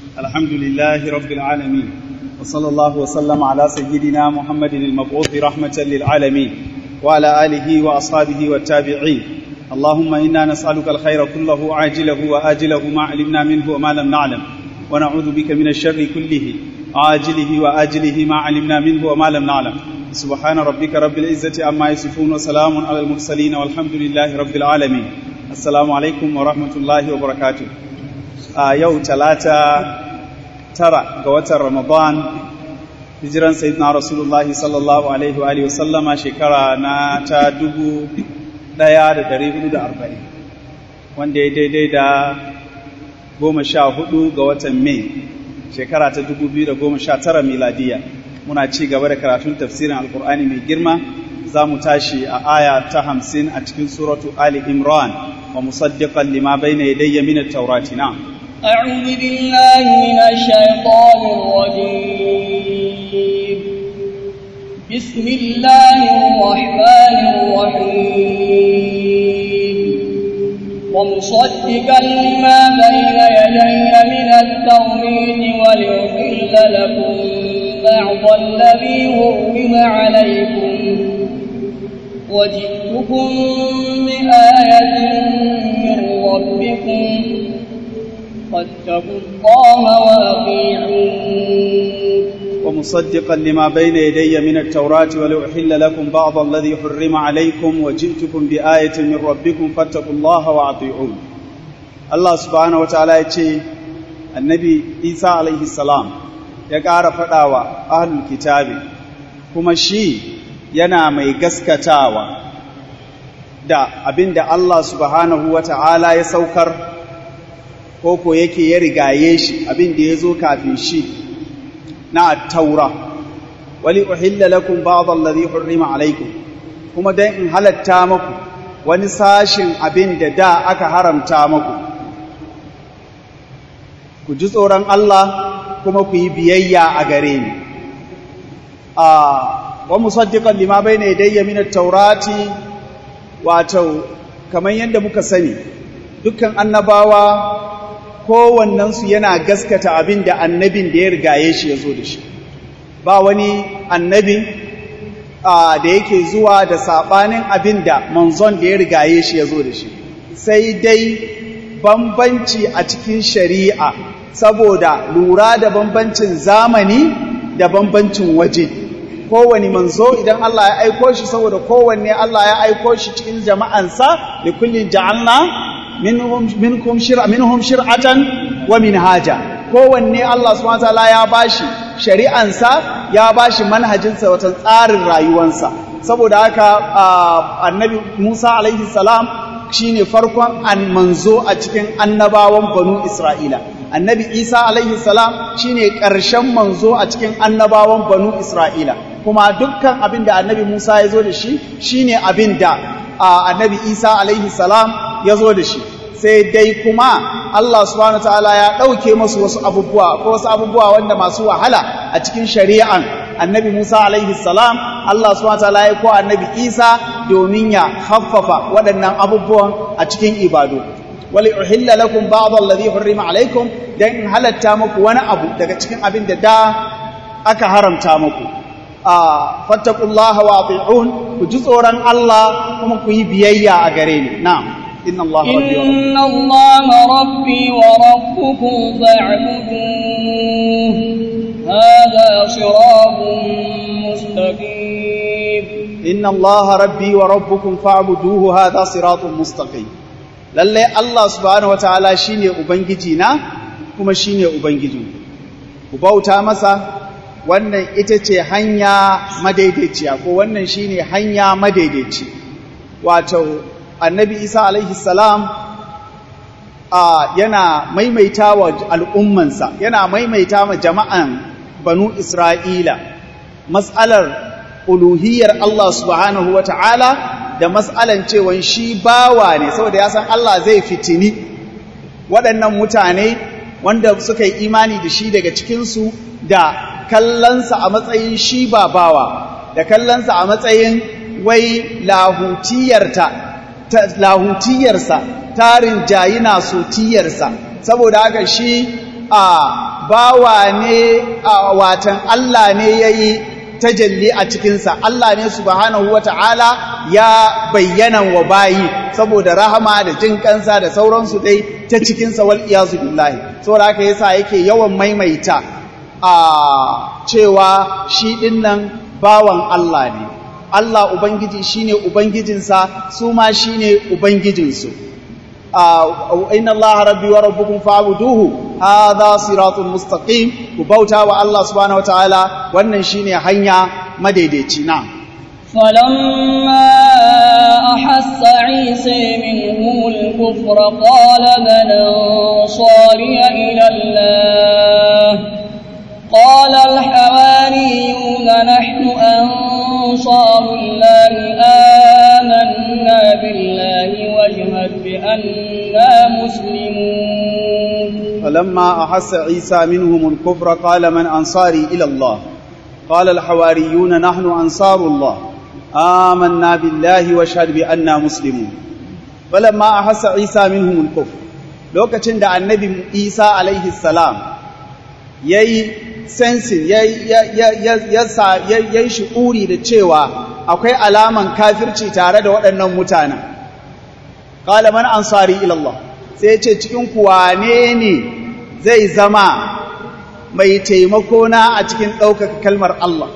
الحمد لله رب العالمين وصلى الله وسلم على سيدنا محمد المبعوث رحمة للعالمين وعلى آله وأصحابه والتابعين اللهم إنا نسألك الخير كله عاجله وآجله ما علمنا منه وما لم نعلم ونعوذ بك من الشر كله عاجله وآجله ما علمنا منه وما لم نعلم سبحان ربك رب العزة عما يصفون وسلام على المرسلين والحمد لله رب العالمين السلام عليكم ورحمة الله وبركاته a yau talata tara ga watan ramadan hijiran sayyidina rasulullahi sallallahu alaihi wa sallama shekara na ta dubu daya da dari hudu da arba'in wanda ya daidai da goma sha hudu ga watan mai shekara ta dubu biyu da goma sha tara miladiya muna ci gaba da karatun tafsirin alkur'ani mai girma za mu tashi a aya ta hamsin a cikin suratu ali imran wa musaddiqan lima bayna yadayya min at-taurati na'am أعوذ بالله من الشيطان الرجيم بسم الله الرحمن الرحيم ومصدقا لما بين يدي من التوحيد وليحل لكم بعض الذي حرم عليكم وجئتكم بآية من ربكم فاتقوا الله وأطيعون ومصدقا لما بين يدي من التوراة ولأحل لكم بعض الذي حرم عليكم وجئتكم بآية من ربكم فاتقوا الله وأطيعون الله سبحانه وتعالى يقول النبي عيسى عليه السلام ya ƙara faɗawa ahlul kitabi kuma shi yana mai gaskatawa da abinda Allah subhanahu wa ta'ala ya saukar koko yake ya rigaye shi abin da ya zo kafin shi na taura wali uhilla lakum ba'd alladhi hurrima alaykum kuma dan in halatta muku wani sashin abin da da aka haramta muku ku ji tsoron Allah kuma ku yi biyayya a gare ni a wa musaddiqan lima bayna yadayya min at-taurati wato kamar yadda muka sani dukkan annabawa kowannensu yana gaskata abin da annabin da ya rigaye shi ya zo da shi ba wani annabin da yake zuwa da saɓanin abin da manzon da ya rigaye shi ya zo da shi sai dai bambanci a cikin shari'a saboda lura da bambancin zamani da bambancin waje kowane manzo idan Allah ya aiko shi saboda kowanne Allah ya aiko shi cikin jama'ansa da kullin ja'alna minhum shir'a minhum shir'atan wa minhaja kowanne Allah subhanahu wataala ya bashi shari'ansa ya bashi manhajinsa wata tsarin rayuwansa saboda haka annabi Musa alaihi salam shine farkon an manzo a cikin annabawan banu Isra'ila annabi Isa alaihi salam shine ƙarshen manzo a cikin annabawan banu Isra'ila kuma dukkan abin da annabi Musa ya zo da shi shine abin da annabi Isa alaihi salam ya zo da shi sai dai kuma Allah subhanahu ta'ala ya ɗauke masu wasu abubuwa ko wasu abubuwa wanda masu wahala a cikin shari'an annabi Musa alaihi salam Allah subhanahu ta'ala ya ko annabi Isa domin ya haffafa waɗannan abubuwan a cikin ibadu wali uhilla lakum ba'd alladhi hurrima alaikum dan in halatta muku wani abu daga cikin abin da da aka haramta muku a fattaqullaha wa ati'un ku ji tsoron Allah kuma ku yi biyayya a gare ni na'am إن الله ربي وربكم إن الله ربي وربكم فاعبدوه هذا صراط مستقيم إن الله ربي وربكم فاعبدوه هذا صراط مستقيم lalle Allah subhanahu wataala shine ubangiji na kuma shine ubangijin ku bauta masa wannan ita ce hanya madaidaiciya ko wannan shine hanya madaidaici wato annabi isa alaihi salam yana maimaita wa al'ummansa yana maimaita wa jama'an banu isra'ila matsalar uluhiyar Allah subhanahu wa ta'ala da matsalan cewan shi bawa ne saboda ya san Allah zai fitini waɗannan mutane wanda suka yi imani da shi daga cikinsu da kallonsa a matsayin shi ba bawa da kallonsa a matsayin wai lahutiyarta lahutiyarsa tarin jayina sotiyarsa saboda haka shi a bawa ne a watan Allah ne yayi tajalli a cikinsa Allah ne subhanahu wata'ala ya bayyana wa bayi saboda rahama da jin kansa da sauransu dai ta cikinsa wal iyazu billahi saboda haka yasa yake yawan maimaita a cewa shi dinnan bawan Allah ne Allah ubangiji shine ubangijinsa su ma shine ubangijinsu inna Allah rabbi wa rabbukum fa'buduhu hadha siratun mustaqim ku bauta wa Allah subhanahu wataala wannan shine hanya madaidaici na فلما أحس عيسى منهم الكفر قال من أنصاري إلى الله قال الحواريون نحن أنصار الله آمنا بالله واشهد بأننا مسلمون فلما أحس عيسى منهم الكفر قال من أنصاري إلى الله قال الحواريون نحن أنصار الله آمنا بالله واشهد بأننا مسلمون فلما أحس عيسى منهم الكفر لوكacin da annabi Isa alaihi salam yayi sensin yayi yayi shi'uri da cewa akwai alaman kafirci tare da waɗannan mutanen qala man ansari ila Allah sai ce cikin kuwane ne zai zama mai taimako na a cikin ɗaukaka kalmar Allah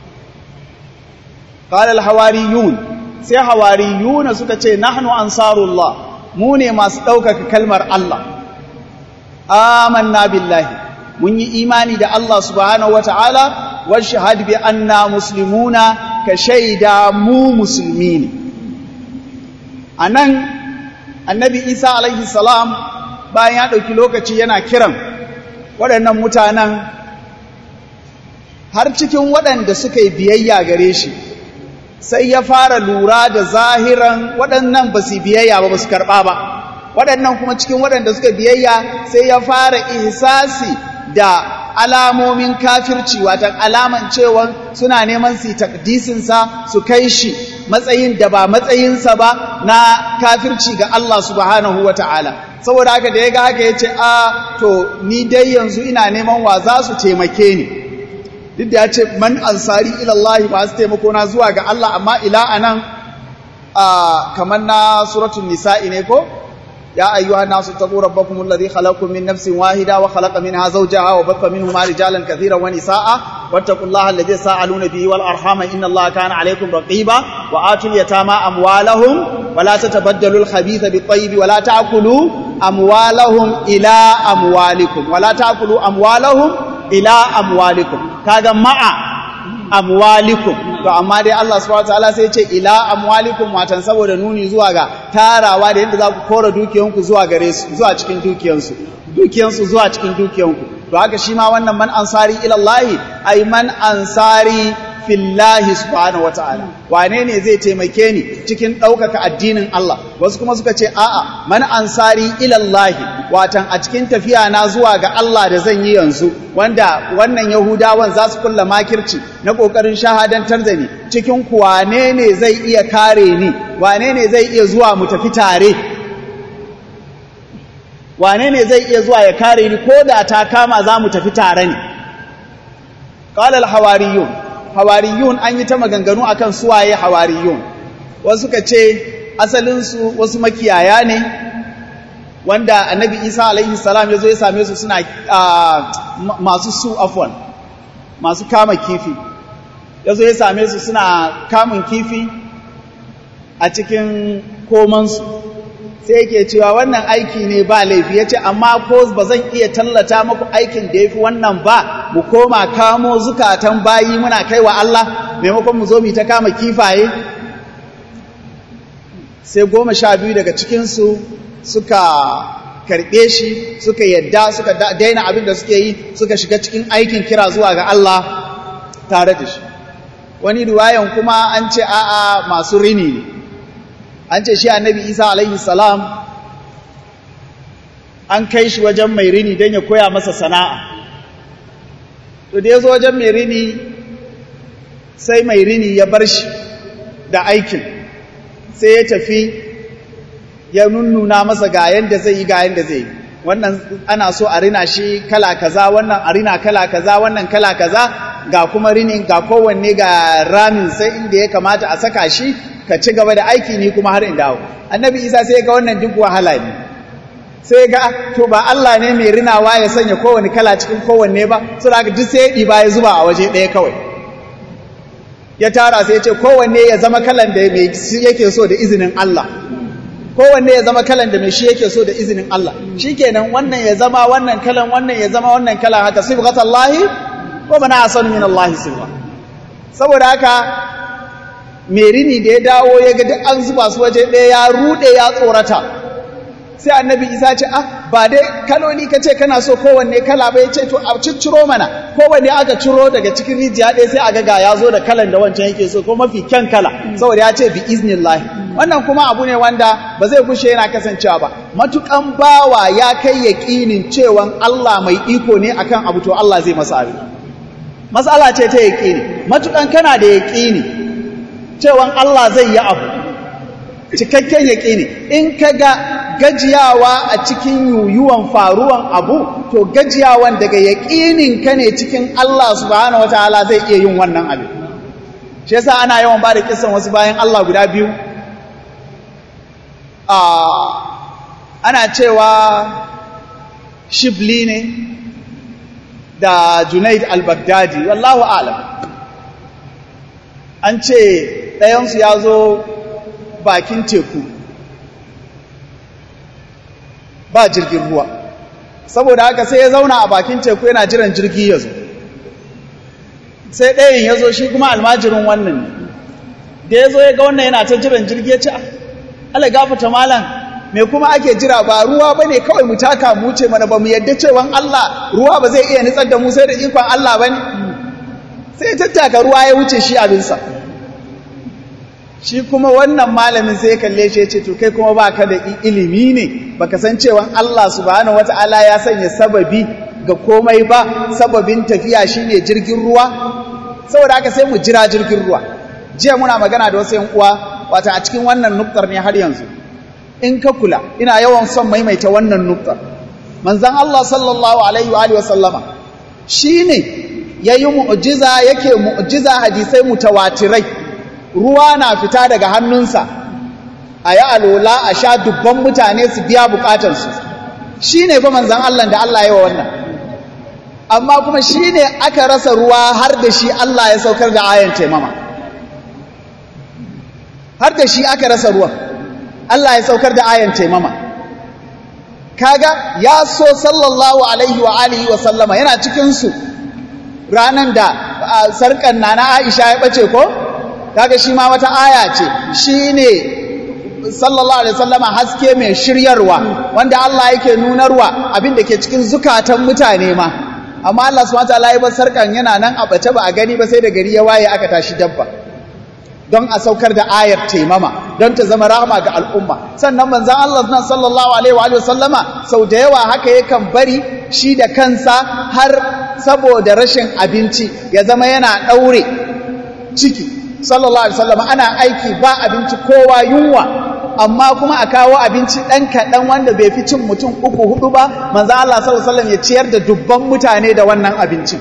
qala al-hawariyun sai hawariyuna suka ce nahnu ansarullah mu ne masu ɗaukaka kalmar Allah amanna billahi mun yi imani da Allah subhanahu wata'ala wa shahad bi anna muslimuna ka shaida mu musulmi ne anan annabi Isa alaihi salam bayan ya ɗauki lokaci yana kiran waɗannan mutanen har cikin waɗanda suka yi biyayya gare shi sai ya fara lura da zahiran waɗannan ba su biyayya ba ba su karɓa ba waɗannan kuma cikin waɗanda suka biyayya sai ya fara ihsasi da alamomin kafirci watan alaman cewa suna neman su takdisinsa su kai shi matsayin da ba matsayinsa ba na kafirci ga Allah subhanahu wa ta'ala saboda haka da ya ga haka ya ce a to ni dai yanzu ina neman wa za su taimake ni duk da ya ce man ansari ilallahi ba su taimako na zuwa ga Allah amma ila anan kamar na suratul nisa'i ne ko ya ayyuha nasu taqu rabbakum alladhi khalaqakum min nafsin wahida wa khalaqa minha zawjaha wa batha minhuma rijalan katiran wa nisaa wattaqullaha alladhi sa'aluna bihi wal arhama inna allaha kana alaykum raqiba wa atul yatama amwalahum wa la tatabaddalu al khabitha bit tayyib wa la ta'kulu amwalahum ila amwalikum wa la ta'kulu amwalahum ila amwalikum kaga ma'a amwalikum to amma dai Allah subhanahu wataala sai ya ce ila amwalikum watan saboda nuni zuwa ga tarawa da yadda za ku kora dukiyanku zuwa gare su zuwa cikin dukiyansu dukiyansu zuwa cikin dukiyanku to haka shi ma wannan man ansari ila Allah ai man ansari fillahi subhanahu wataala wane ne zai taimake ni cikin ɗaukaka addinin Allah wasu kuma suka ce a'a man ansari ilallahi watan a cikin tafiya na zuwa ga Allah da zan yi yanzu wanda wannan yahudawan za su kulla makirci na ƙoƙarin shahadantar da ni cikin ku wane ne zai iya kare ni wane ne zai iya zuwa mu tafi tare wane ne zai iya zuwa ya kare ni ko da ta kama za mu tafi tare ne qala al-hawariyun hawariyun an yi ta maganganu akan suwaye hawariyun wasu suka ce asalinsu wasu makiyaya ne wanda annabi isa alaihi salam ya zo ya same su suna masu su afwan masu kama kifi ya zo ya same su suna kamun kifi a cikin komansu sai yake cewa wannan aiki ne ba laifi ya ce amma ko ba zan iya tallata muku aikin da ya fi wannan ba mu koma kamo zukatan bayi muna kai wa Allah maimakon mu zo mu ta kama kifaye sai goma sha biyu daga cikinsu suka karɓe shi suka yadda suka daina abin da suke yi suka shiga cikin aikin kira zuwa ga Allah tare da shi wani riwayan kuma an ce a'a masu rini ne an ce shi annabi isa alaihi salam an kai shi wajen mai rini don ya koya masa sana'a to da ya zo wajen mai rini sai mai rini ya bar shi da aikin sai ya tafi ya nunnuna masa ga yadda zai yi ga yadda zai yi wannan ana so a rina shi kala kaza wannan a rina kala kaza wannan kala kaza ga kuma rinin ga kowanne ga ramin sai inda ya kamata a saka shi ka ci gaba da aiki ni kuma har in dawo annabi isa sai ga wannan duk wahala ne sai ga to ba Allah ne mai rinawa ya sanya kowanne kala cikin kowanne ba saboda haka duk sai ya ɗiba ya zuba a waje ɗaya kawai ya tara sai ya ce kowanne ya zama kalan da mai yake so da izinin Allah kowanne ya zama kalan da mai shi yake so da izinin Allah shikenan wannan ya zama wannan kalan wannan ya zama wannan kalan haka sibghatallahi wa man ahsanu min Allah sibgha saboda haka merini da ya dawo ya ga duk an zuba su waje ɗaya ya rude ya tsorata sai annabi isa ce ah ba dai kaloli ka ce kana so kowanne kala ba ya ce to a cicciro mana kowanne aka ciro daga cikin rijiya ɗaya sai a ga ga ya zo da kalan da wancan yake so ko mafi kyan kala saboda ya ce bi iznillah wannan kuma abu ne wanda ba zai gushe yana kasancewa ba matukan bawa ya kai yaƙinin cewan Allah mai iko ne akan abu to Allah zai masa abin matsala ce ta yaƙini matukan kana da yaƙini cewan Allah zai yi abu cikakken yaƙini in ka ga gajiyawa a cikin yuyuwan faruwan abu to gajiyawan daga yaƙinin ka ne cikin Allah subhanahu wataala zai iya yin wannan abin shi yasa ana yawan ba da kisan wasu bayan Allah guda biyu ana cewa shibli ne da junaid al-baghdadi wallahu alam an ce ɗayansu ya zo bakin teku ba jirgin ruwa saboda haka sai ya zauna a bakin teku yana jiran jirgi ya zo sai ɗayan ya zo shi kuma almajirin wannan da ya zo ya ga wannan yana ta jiran jirgi ya ce ala gafata malam me kuma ake jira ba ruwa ba ne kawai mu taka mu ce mana ba mu yadda cewan Allah ruwa ba zai iya nitsar da mu sai da ikon Allah ba ne sai ya tattaka ruwa ya wuce shi abinsa shi kuma wannan malamin sai ya kalle shi ya ce to kai kuma ba ka da ilimi ne ba ka san cewan Allah subhanahu wata'ala ya sanya sababi ga komai ba sababin tafiya shine jirgin ruwa saboda haka sai mu jira jirgin ruwa jiya muna magana da wasu yan uwa wata a cikin wannan nuktar ne har yanzu in ka kula ina yawan son maimaita wannan nuktar manzon Allah sallallahu alaihi wa alihi wasallama shine yayi mu'jiza yake mu'jiza hadisai mutawatirai ruwa na fita daga hannunsa ayi alola a sha dubban mutane su biya bukatarsu shine fa manzon Allah da Allah ya wa wannan amma kuma shine aka rasa ruwa har da shi Allah ya saukar da ayan taimama har da shi aka rasa ruwan Allah ya saukar da ayan taimama kaga ya so sallallahu alaihi wa alihi wa sallama yana cikin su ranan da sarkan nana Aisha ya bace ko kaga shi ma wata aya ce shine sallallahu alaihi wasallama haske mai shiryarwa wanda Allah yake nunarwa abin da ke cikin zukatan mutane ma amma Allah subhanahu wataala ya bar sarkan yana nan a bace ba a gani ba sai da gari ya waye aka tashi dabba don a saukar da ayar taimama don ta zama rahama ga al'umma sannan manzan Allah nan sallallahu alaihi wa sallama sau da yawa haka yakan bari shi da kansa har saboda rashin abinci ya zama yana ɗaure ciki sallallahu alaihi sallama ana aiki ba abinci kowa yunwa amma kuma a kawo abinci ɗan kaɗan wanda bai fi cin mutum uku hudu ba manzan Allah sallallahu alaihi wasallam ya ciyar da dubban mutane da wannan abincin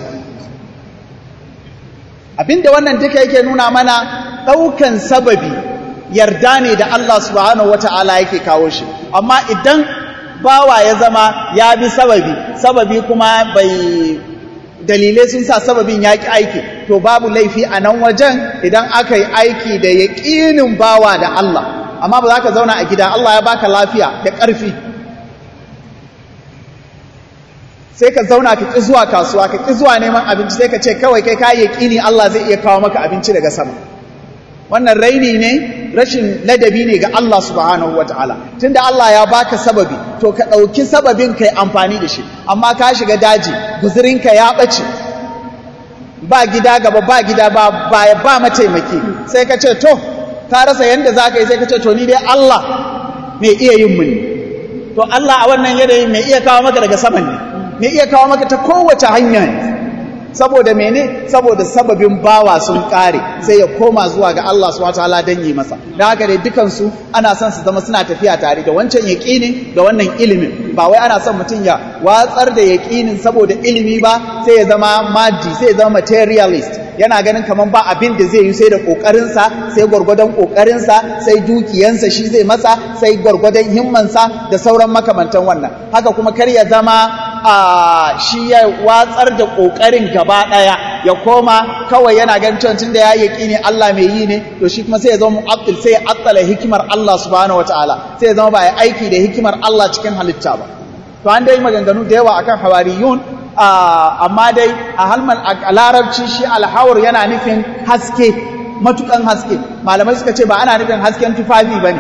abinda wannan duka yake nuna mana ɗaukan sababi yarda ne da Allah subhanahu wata'ala yake kawo shi amma idan bawa ya zama ya bi sababi sababi kuma bai dalilai sun sa sababin ya ƙi aiki to babu laifi a nan wajen idan aka yi aiki da yaƙinin bawa da Allah amma ba za ka zauna a gida Allah ya baka lafiya da ƙarfi sai ka zauna ka ƙi zuwa kasuwa ka ƙi zuwa neman abinci sai ka ce kawai kai ka yaƙini Allah zai iya kawo maka abinci daga sama wannan raini ne rashin ladabi ne ga Allah subhanahu wa ta'ala tunda Allah ya baka sababi to ka ɗauki sababin ka yi amfani da shi amma ka shiga daji guzurinka ya ɓace ba gida gaba ba gida ba ba, ba mataimaki sai ka ce to ka rasa yadda za ka yi sai ka ce to ni dai Allah mai iya yin mun to Allah a wannan yanayin mai iya kawo maka daga saman ne mai iya kawo maka ta kowace hanya ne saboda mene saboda sababin bawa sun kare sai ya koma zuwa ga Allah subhanahu wataala dan yi masa dan haka dai dukan su ana son su zama suna tafiya tare da wancan yaqinin da wannan ilimin ba wai ana son mutum ya watsar da yaqinin saboda ilimi ba sai ya zama maddi sai ya zama materialist yana ganin kaman ba abin da zai yi sai da kokarinsa sai gwargwadon kokarinsa sai dukiyansa shi zai masa sai gwargwadon himmansa da sauran makamantan wannan haka kuma kar ya zama a shi ya watsar da kokarin gaba daya ya koma kawai yana ganin cewa tunda ya yi ne Allah mai yi ne to shi kuma sai ya zama mu'attil sai ya attala hikimar Allah subhanahu wataala sai ya zama ba ya aiki da hikimar Allah cikin halitta ba to an dai maganganu da yawa akan hawariyun amma dai a halman a larabci shi alhawar yana nufin haske matukan haske malamai suka ce ba ana nufin hasken tufafi ba ne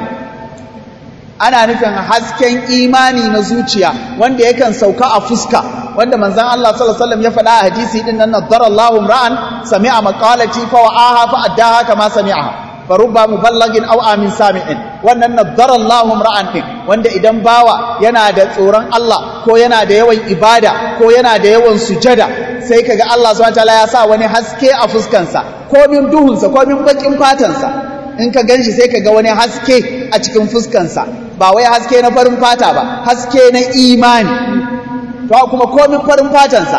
ana nufin hasken imani na zuciya wanda yakan sauka a fuska wanda manzan Allah sallallahu alaihi ya faɗa a hadisi din nan nadara Allahu ra'an sami'a maqalati fa wa'aha fa addaha kama sami'aha farubba muballagin aw amin sami'in wannan nadara Allahu ra'an din wanda idan bawa yana da tsoron Allah ko yana da yawan ibada ko yana da yawan sujada sai kaga Allah subhanahu wataala ya sa wani haske a fuskansa ko min duhunsa ko min bakin fatansa in ka ganshi sai kaga wani haske a cikin fuskansa ba wai haske na farin fata ba haske na imani to kuma ko min farin fatansa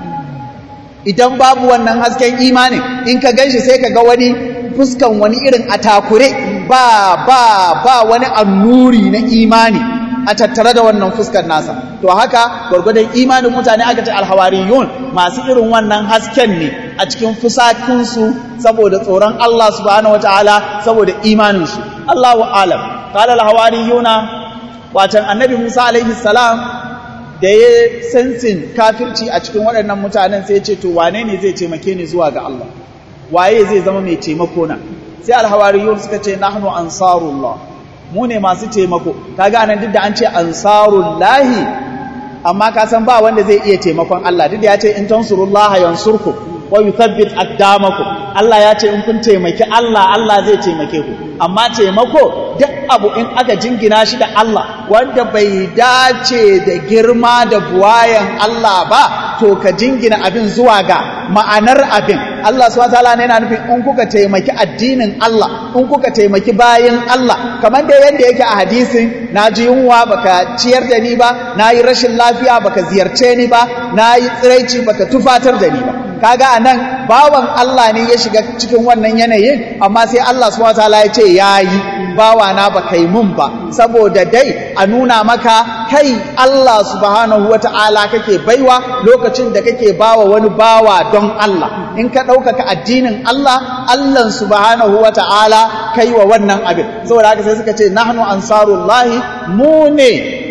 idan babu wannan hasken imanin in ka ganshi sai kaga wani fuskan wani irin a takure ba ba ba wani annuri na imani a tattare da wannan fuskar nasa to haka gwargwadon imanin mutane aka ce alhawariyun masu irin wannan hasken ne a cikin fusakinsu saboda tsoron Allah subhanahu wataala saboda imaninsu Allahu alam qala alhawariyuna watan annabi Musa alaihi salam da ya sensin kafirci a cikin waɗannan mutanen sai ya ce to wane ne zai taimake ni zuwa ga Allah waye zai zama mai taimako na sai alhawariyun suka ce nahnu ansarullah mu ne masu taimako kaga anan duk da an ce ansarullahi amma ka san ba wanda zai iya taimakon Allah duk da ya ce in tansurullaha yansurku wa yuthabbit aqdamakum Allah ya ce in kun taimaki Allah Allah zai taimake ku amma taimako duk abu in aka jingina shi da Allah wanda bai dace da girma da buwayan Allah ba to ka jingina abin zuwa ga ma'anar abin Allah subhanahu wataala ne yana nufin in kuka taimaki addinin Allah in kuka taimaki bayin Allah kamar da yadda yake a hadisin naji yunwa baka ciyar da ni ba nayi rashin lafiya baka ziyarce ni ba nayi tsiraici baka tufatar da ni ba kaga anan bawan Allah ne ya shiga cikin wannan yanayin amma sai Allah subhanahu wataala ya ce yayi bawa na ba kai mun ba saboda dai a nuna maka kai Allah subhanahu wataala kake baiwa lokacin da kake bawa wani bawa don Allah in ka ɗaukaka addinin Allah Allah subhanahu wataala kai wa wannan abin saboda haka sai suka ce nahnu ansarullahi mu ne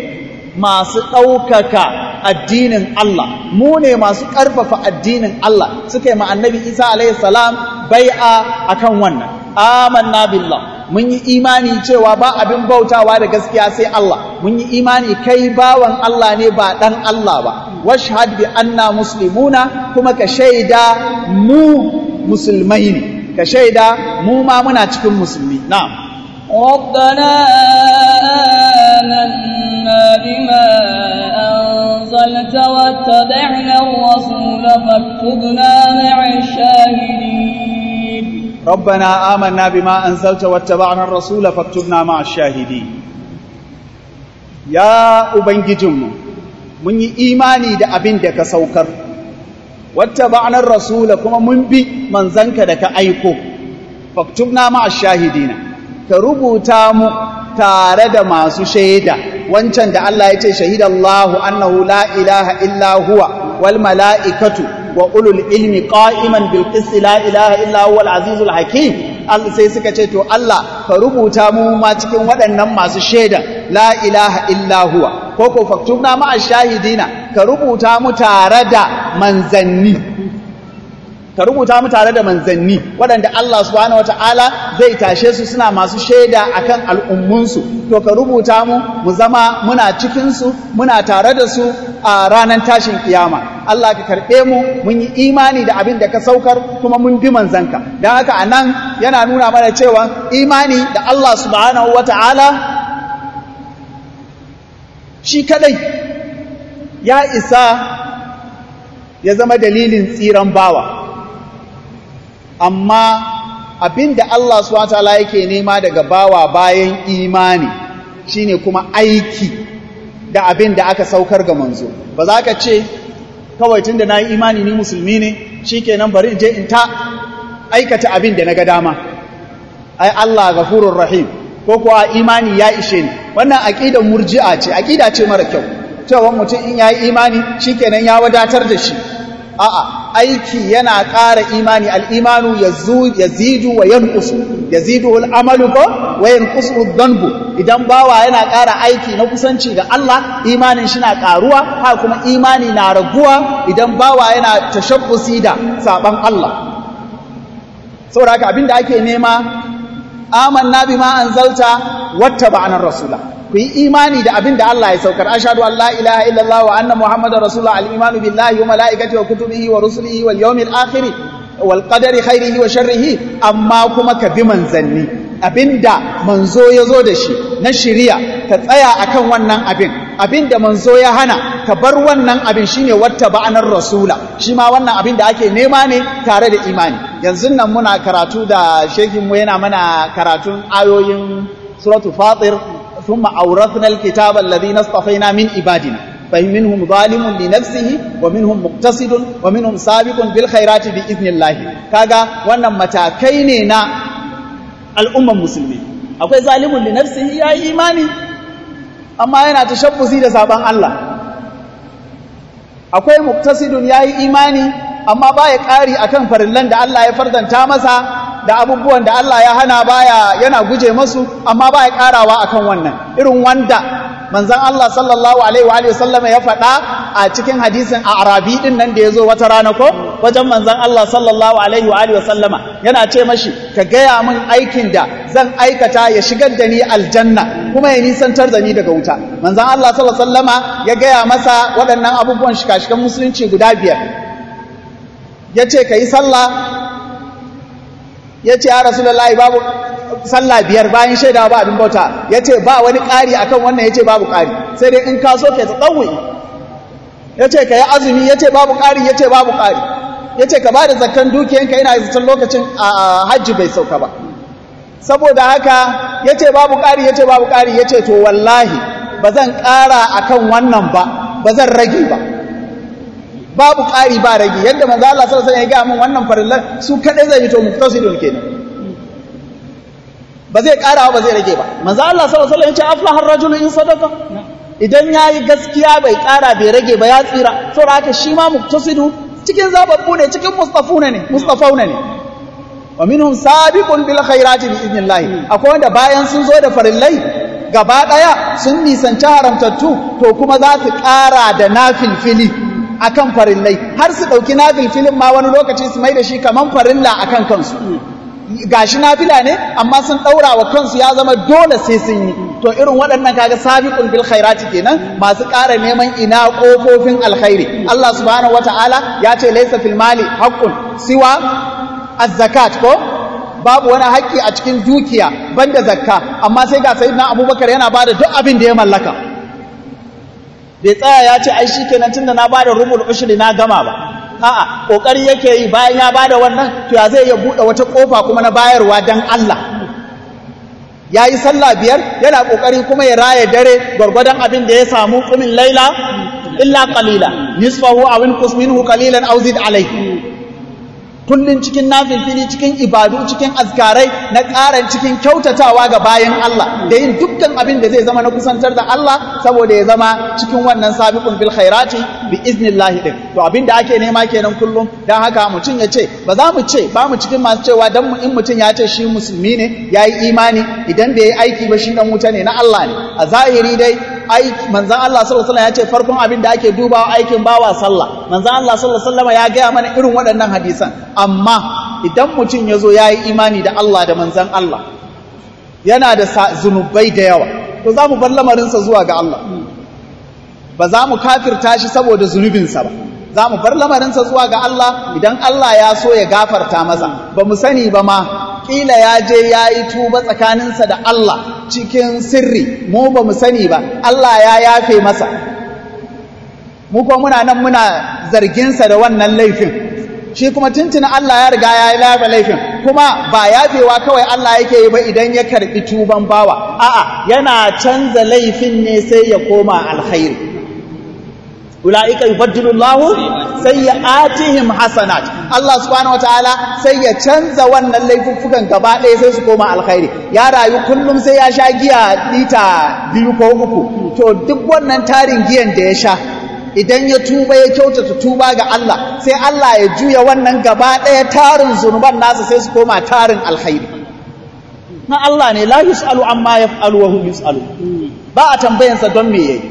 masu ɗaukaka addinin Allah mu ne masu ƙarfafa addinin Allah suka yi ma annabi Isa alaihi salam bai'a akan wannan amanna billah mun yi imani cewa ba abin bautawa da gaskiya sai Allah mun yi imani kai bawan Allah ne ba dan Allah ba washhad bi anna muslimuna kuma ka shaida mu musulmai ne ka shaida mu ma muna cikin musulmi na'am ربنا آمنا بما أنزلت واتبعنا الرسول فاكتبنا مع الشاهدين ربنا آمنا بما أنزلت واتبعنا الرسول فاكتبنا مع الشاهدين يا أبنججم من إيماني دا أبن دك سوكر واتبعنا الرسول كما من بي من زنك دك أيكو فاكتبنا مع الشاهدين كربوتا مو tare da masu shaida wancan da Allah ya ce shahidallahu annahu la ilaha illa huwa wal mala'ikatu wa ulul ilmi qa'iman bil qisti la ilaha illa huwa al azizul hakim Allah sai suka ce to Allah ka rubuta mu ma cikin waɗannan masu shaida la ilaha illa huwa ko ko faktubna ma shahidina ka rubuta mu tare da manzanni ka rubuta mu tare da manzanni waɗanda Allah subhanahu wataala zai tashe su suna masu shaida akan al'ummunsu to ka rubuta mu mu zama muna cikin su muna tare da su a ranar tashin kiyama Allah ka karɓe mu mun yi imani da abin da ka saukar kuma mun bi manzanka don haka anan yana nuna mana cewa imani da Allah subhanahu wataala shi kadai ya isa ya zama dalilin tsiran bawa amma abinda Allah subhanahu wataala yake nema daga bawa bayan imani shine kuma aiki da abin da aka saukar ga manzo ba za ka ce kawai tunda na yi imani ni musulmi ne shikenan bari in je in ta aikata abin da na ga dama ai Allah ghafurur rahim ko kuwa imani ya ishe ni wannan aqidar murji'a ce aqida ce mara kyau cewa mutum in yayi imani shikenan ya wadatar da shi a'a aiki yana ƙara imani al-imanu yazidu wa yanqusu yazidu al-amalu ko wa yanqusu adh-dhanbu idan bawa yana ƙara aiki na kusanci ga Allah imanin shi na ƙaruwa ha kuma imani na raguwa idan bawa yana tashabbusi da saban Allah saboda haka abinda ake nema amanna bima anzalta wattaba'na rasula ku yi imani da abin da Allah ya saukar ashhadu an la ilaha illallah wa anna muhammadar rasulullah al-imanu billahi wa malaikatihi wa kutubihi wa rusulihi wal yawmil akhir wal qadari khairihi wa sharrihi amma kuma ka bi manzanni abinda manzo ya zo da shi na shiriya ka tsaya akan wannan abin abinda manzo ya hana ka bar wannan abin shine watta ba'anar rasula shi ma wannan abin da ake nema ne tare da imani yanzu nan muna karatu da shekin mu yana mana karatun ayoyin suratul fatir ثم أورثنا الكتاب الذين اصطفينا من عبادنا فمنهم ظالم لنفسه ومنهم مقتصد ومنهم سابق بالخيرات بإذن الله كاغا wannan matakai ne na al'umman musulmi akwai zalimun li nafsihi ya imani amma yana tashabbusi da saban Allah akwai muqtasidun yayi imani amma baya ƙari akan farillan da Allah ya fardanta masa da abubuwan da Allah ya hana baya yana guje masu amma baya karawa akan wannan irin wanda manzon Allah sallallahu alaihi wa sallama ya faɗa a cikin hadisin Arabi din nan da yazo wata rana ko wajen manzon Allah sallallahu alaihi wa sallama yana ce mashi ka gaya min aikin da zan aikata ya shigar da ni aljanna kuma ya nisantar da ni daga wuta manzon Allah sallallahu alaihi wa sallama ya gaya masa waɗannan abubuwan shikashikan musulunci guda biyar yace kai sallah ya ce ya rasulullahi babu sallah biyar bayan shaida ba abin bauta ya ce ba wani ƙari akan wannan ya ce babu ƙari sai dai in ka so ka tsawai ya ce ka yi azumi ya ce babu ƙari ya ce babu ƙari ya ce ka ba da zakkan dukiyanka yana zaton lokacin a hajji bai sauka ba saboda haka ya ce babu ƙari ya ce babu ƙari ya ce to wallahi ba zan ƙara akan wannan ba ba zan rage ba babu ƙari ba rage yadda manzo Allah sallallahu alaihi wasallam ya ga min wannan farillan su kadai zai fito muftasidun kenan ba zai ƙara ba zai rage ba manzo Allah sallallahu alaihi wasallam ya ce aflaha ar-rajul in sadaqa idan yayi gaskiya bai ƙara bai rage ba ya tsira saboda haka shi ma muftasidu cikin zababbu ne cikin mustafuna ne mustafauna ne wa minhum sabiqun bil khairati bi idnillah akwai wanda bayan sun zo da farillai gaba daya sun nisanci haramtattu to kuma za su ƙara da nafilfili akan farillai har su ɗauki nafilfilin ma wani lokaci su mai da shi kaman farilla akan kansu gashi nafila ne amma sun ɗaura wa kansu ya zama dole sai sun yi to irin waɗannan kaga sabiqul bil khairati kenan masu ƙara neman ina ƙofofin alkhairi Allah subhanahu wataala ya ce laysa fil mali haqqun siwa az-zakat ko babu wani haƙƙi a cikin dukiya banda zakka amma sai ga sayyidina Abubakar yana bada duk abin da ya mallaka bai tsaya ya ce ai shikenan tunda na bada rubul ushri na gama ba a'a kokari yake yi bayan ya bada wannan to ya zai ya bude wata kofa kuma na bayarwa dan Allah yayi sallah biyar yana kokari kuma ya raya dare gurgurdan abin da ya samu kumin laila illa qalila nisfahu aw inqus minhu qalilan aw zid alayhi kullun cikin nafilfili cikin ibadu cikin azkarai na ƙaran cikin kyautatawa ga bayan Allah da yin dukkan abin da zai zama na kusantar da Allah saboda ya zama cikin wannan sabiqun bil khairati bi iznillahi din to abin da ake nema kenan kullum dan haka mutum ya ce ba za mu ce ba mu cikin masu cewa dan in mutum ya ce shi musulmi ne yayi imani idan bai yi aiki ba shi dan wuta ne na Allah ne a zahiri dai aiki manzon Allah sallallahu alaihi wasallam ya ce farkon abin da ake dubawa aikin bawa sallah manzon Allah sallallahu alaihi wasallam ya gaya mana irin waɗannan hadisan amma idan mutum ya zo ya yi imani da Allah da manzan Allah yana da zunubai da yawa to za mu bar lamarinsa zuwa ga Allah ba za mu kafirta shi saboda zunubinsa ba za mu bar lamarinsa zuwa ga Allah idan Allah ya so ya gafarta masa ba mu sani ba ma ƙila ya je ya yi tuba tsakaninsa da Allah cikin sirri mu ba mu sani ba Allah ya yafe masa mu ko muna nan muna zarginsa da wannan laifin shi kuma tuntuna Allah ya riga ya yi lafa laifin kuma ba yafewa kawai Allah yake yi ba idan ya karɓi tuban bawa a'a yana canza laifin ne sai ya koma alkhairi ulaika yubaddilu Allahu sayyi'atihim hasanat Allah subhanahu wataala sai ya canza wannan laifuffukan gaba ɗaya sai su koma alkhairi ya rayu kullum sai ya sha giya lita biyu ko uku to duk wannan tarin giyan da ya sha idan ya tuba ya kyautata tuba ga Allah sai Allah ya juya wannan gaba ɗaya tarin zunuban nasa sai su koma tarin alkhairi na Allah ne la yus'alu amma yaf'alu wa hum yus'alu ba a tambayansa don me yayi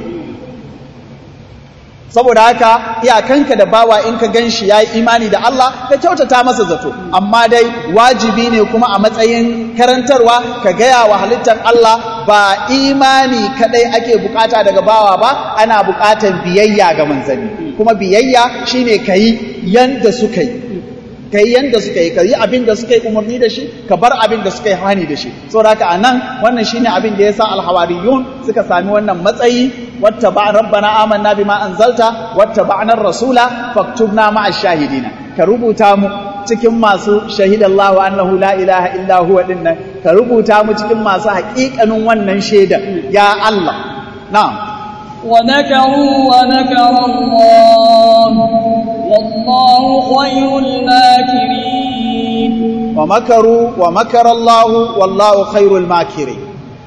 saboda haka iyakanka da bawa in ka gan shi ya yi imani da Allah ka kyautata masa zato amma dai wajibi ne kuma a matsayin karantarwa ka gaya wa halittar Allah ba imani kadai ake bukata daga bawa ba ana bukatar biyayya ga manzanni kuma biyayya shine kayi yanda suka yi ka yi yanda suka yi ka yi abin da suka yi umarni da shi ka bar abin da suka yi hani da shi saboda haka anan wannan shine abin da yasa alhawariyun suka sami wannan matsayi wattaba rabbana amanna bima anzalta wattaba'na ar-rasula faktubna ma'a shahidina ka rubuta mu cikin masu shahidallahu annahu la ilaha illa huwa dinnan ka rubuta mu cikin masu haƙiƙanin wannan shaida ya Allah na'am ومكروا ومكر الله والله خير الماكرين ومكروا ومكر الله والله خير الماكرين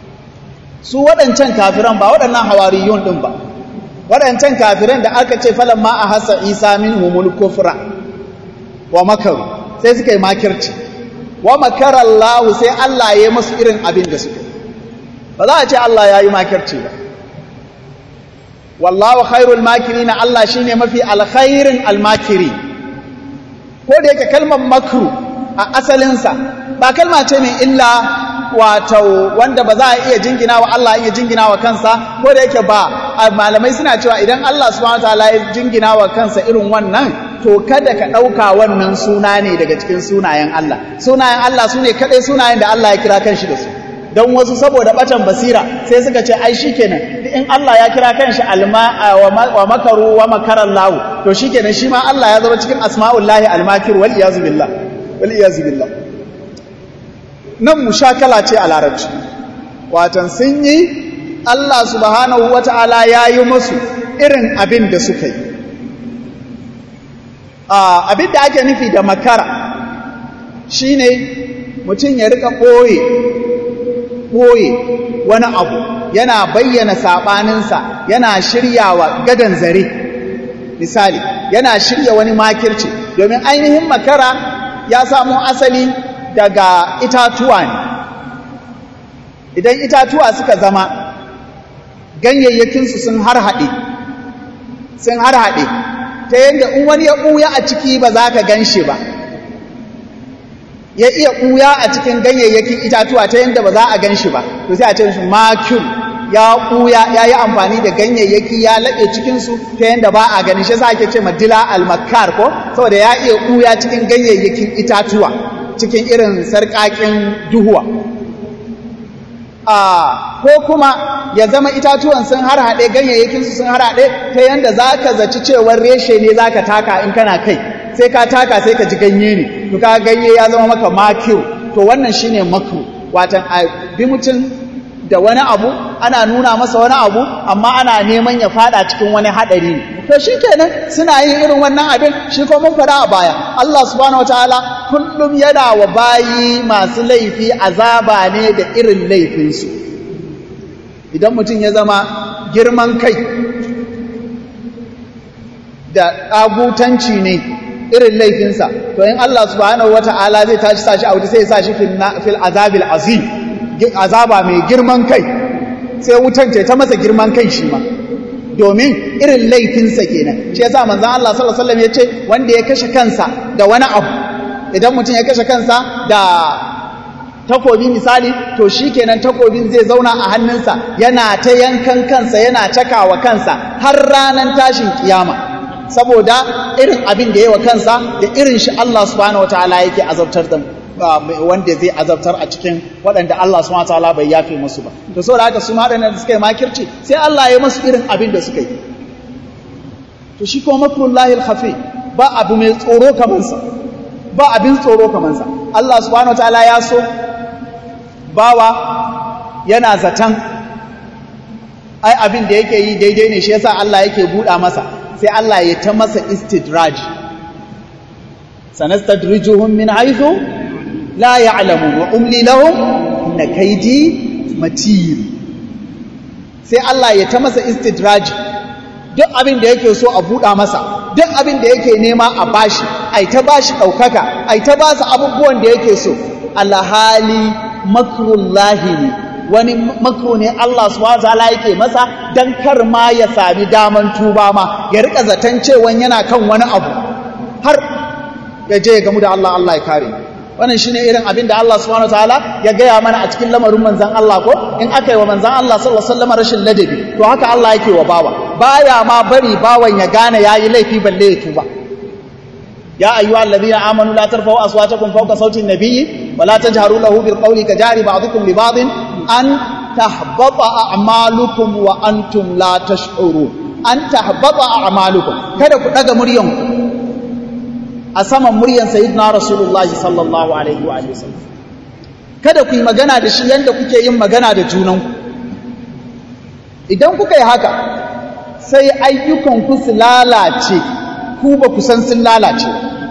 su waɗancan kafiran ba waɗannan hawariyun ɗin ba waɗancan kafiran da aka ce falan ma a hasa isa min humul kufra wa makaru sai suka yi makirci wa makarallahu sai Allah ya yi masu irin abin da suka ba za a ce Allah ya yi makirci ba wallahu khairul makirina Allah shine mafi alkhairin almakiri ko da yake kalmar makru a asalinsa ba kalma ce mai illa wato wanda ba za a iya jingina wa Allah iya jingina wa kansa ko da yake ba malamai suna cewa idan Allah subhanahu wataala ya jingina wa kansa irin wannan to kada ka ɗauka wannan suna ne daga cikin sunayen Allah sunayen Allah su ne kaɗai sunayen da Allah ya kira kanshi da su don wasu saboda batan basira sai suka ce ai shikenan in Allah ya kira kanshi alma wa makaru wa makaran lahu to shikenan shi ma Allah ya zama cikin asma'ullahi almakir wal iyazu billah wal iyazu billah nan mushakala ce a larabci watan sun yi Allah subhanahu wata'ala ya yi musu irin abin da suka yi abin da ake nufi da makara shine mutum ya rika ɓoye ɓoye wani abu yana bayyana saɓaninsa yana shiryawa gadan zare misali yana shirya wani makirci domin ainihin makara ya samu asali daga itatuwa ne idan itatuwa suka zama ganyayyakinsu sun harhaɗe sun harhaɗe ta yadda in wani ya ɓuya a ciki ba za ka gan shi ba ya iya ɓuya a cikin ganyayyakin itatuwa ta yadda ba za a gan shi ba to sai a ce shi makul ya ɓuya ya yi amfani da ganyayyaki ya laɓe cikinsu ta yadda ba a gani shi sa ake ce madila almakar ko saboda ya iya ɓuya cikin ganyayyakin itatuwa cikin irin sarƙaƙin duhuwa ko kuma ya zama itatuwan sun harhaɗe ganyayyakinsu sun harhaɗe ta yadda za ka zaci cewar reshe ne za ka taka in kana kai sai ka taka sai ka ji ganye ne to ka ganye ya zama maka makiyo to wannan shine makru watan a bi mutum da wani abu ana nuna masa wani abu amma ana neman ya fada cikin wani haɗari ne to shi kenan suna yin irin wannan abin shi ko mun faɗa a baya Allah subhanahu wataala kullum yana wa bayi masu laifi azaba ne da irin laifinsu idan mutum ya zama girman kai da ƙagutanci ne irin laifinsa to in Allah subhanahu wataala zai tashi sashi a wuta sai ya sashi fil azabil azim azaba mai girman kai sai wutan ce ta masa girman kai shi ma domin irin laifinsa kenan shi yasa manzon Allah sallallahu alaihi wasallam yace wanda ya kashe kansa da wani abu idan mutum ya kashe kansa da takobi misali to shikenan takobin zai zauna a hannunsa yana ta yankan kansa yana cakawa kansa har ranan tashin kiyama saboda irin abin da yawa kansa da irin shi Allah subhanahu wataala yake azabtar da wanda zai azabtar a cikin waɗanda Allah subhanahu wataala bai yafe musu ba to saboda haka su ma da suka yi makirci sai Allah ya musu irin abin da suka yi to shi kuma makrullahi al-khafi ba abu mai tsoro kaman sa ba abin tsoro kaman sa Allah subhanahu wataala ya so bawa yana zatan ai abin da yake yi daidai ne shi yasa Allah yake buɗa masa sai Allah ya ta masa istidraj sanastadrijuhum min haythu la ya'lamun wa umli lahum inna kaydi matin sai Allah ya ta masa istidraj duk abin da yake so a buɗa masa duk abin da yake nema a bashi ai ta bashi ɗaukaka ai ta basu abubuwan da yake so alhali makrullahi ne wani makro ne Allah subhanahu wataala yake masa dan kar ma ya sami daman tuba ma ya rika zaton cewa yana kan wani abu har ya je ya gamu da Allah Allah ya kare wannan shine irin abin da Allah subhanahu wataala ya gaya mana a cikin lamarin manzon Allah ko in aka yi wa manzon Allah sallallahu alaihi wasallam rashin ladabi to haka Allah yake wa bawa baya ma bari bawan ya gane yayi laifi balle ya tuba يا أيها الذين آمنوا لا ترفعوا أصواتكم فوق صوت النبي ولا تجهروا له بالقول كجار بعضكم لبعض أن تحبط أعمالكم وأنتم لا تشعرون أن تحبط أعمالكم كذا كذا مريم أسمى مريم سيدنا رسول الله صلى الله عليه وآله وسلم kada ku yi magana da shi yadda kuke yin magana da junanku idan kuka yi haka sai ayyukanku su lalace ku ba ku san sun lalace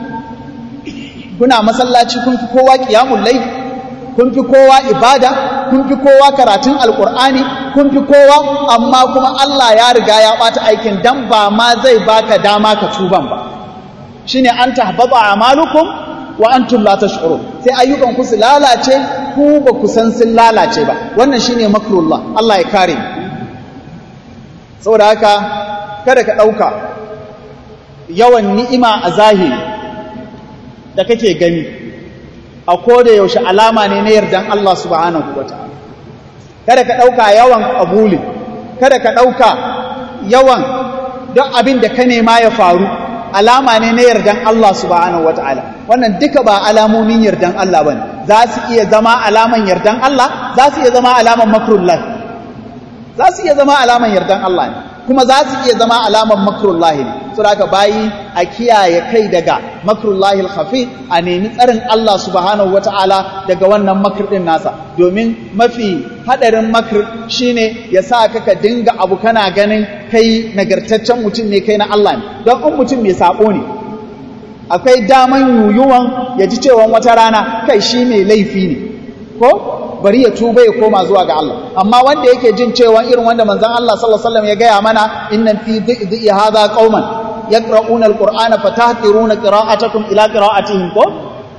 kuna masallaci kun fi kowa qiyamul layl kun fi kowa ibada kun fi kowa karatun alqur'ani kun fi kowa amma kuma Allah ya riga ya bata aikin dan ba ma zai baka dama ka tuban ba shine an tahbaba amalukum wa antum la tash'urun sai ayyukan ku su lalace ku ba ku san sun lalace ba wannan shine makrullah Allah ya kare saboda haka kada ka dauka yawan ni'ima a zahiri da kake gani a koda yaushe alama ne na yardan Allah subhanahu wataala kada ka dauka yawan qabuli kada ka dauka yawan duk abin da ka nema ya faru alama ne na yardan Allah subhanahu wataala wannan duka ba alamomin yardan Allah bane za su iya zama alaman yardan Allah za su iya zama alaman makrullah za su iya zama alaman yardan Allah ne kuma za su iya zama alaman makrullahi ne saboda bayi a kiyaye kai daga makrullahi al-khafi a nemi tsarin Allah subhanahu wata'ala daga wannan makr din nasa domin mafi hadarin makr shine ya sa ka ka dinga abu kana ganin kai nagartaccen mutum ne kai na Allah ne don in mutum mai sabo ne akwai daman yuyuwan ya ji cewa wata rana kai shi mai laifi ne ko bari ya tuba ya koma zuwa ga Allah amma wanda yake jin cewa irin wanda manzon Allah sallallahu alaihi wasallam ya gaya mana inna fi dhi'i hadha qauman yaqra'una alqur'ana fatahqiruna qira'atakum ila qira'atihim ko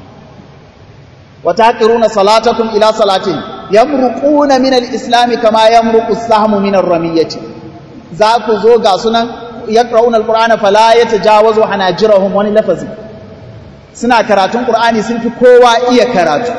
wa tahqiruna salatakum ila salatihim yamruquna min alislam kama yamruqu as-sahmu min ar-ramiyati za ku zo ga sunan yaqra'una alqur'ana fala yatajawazu hanajirahum wani lafazi suna karatun qur'ani sun fi kowa iya karatu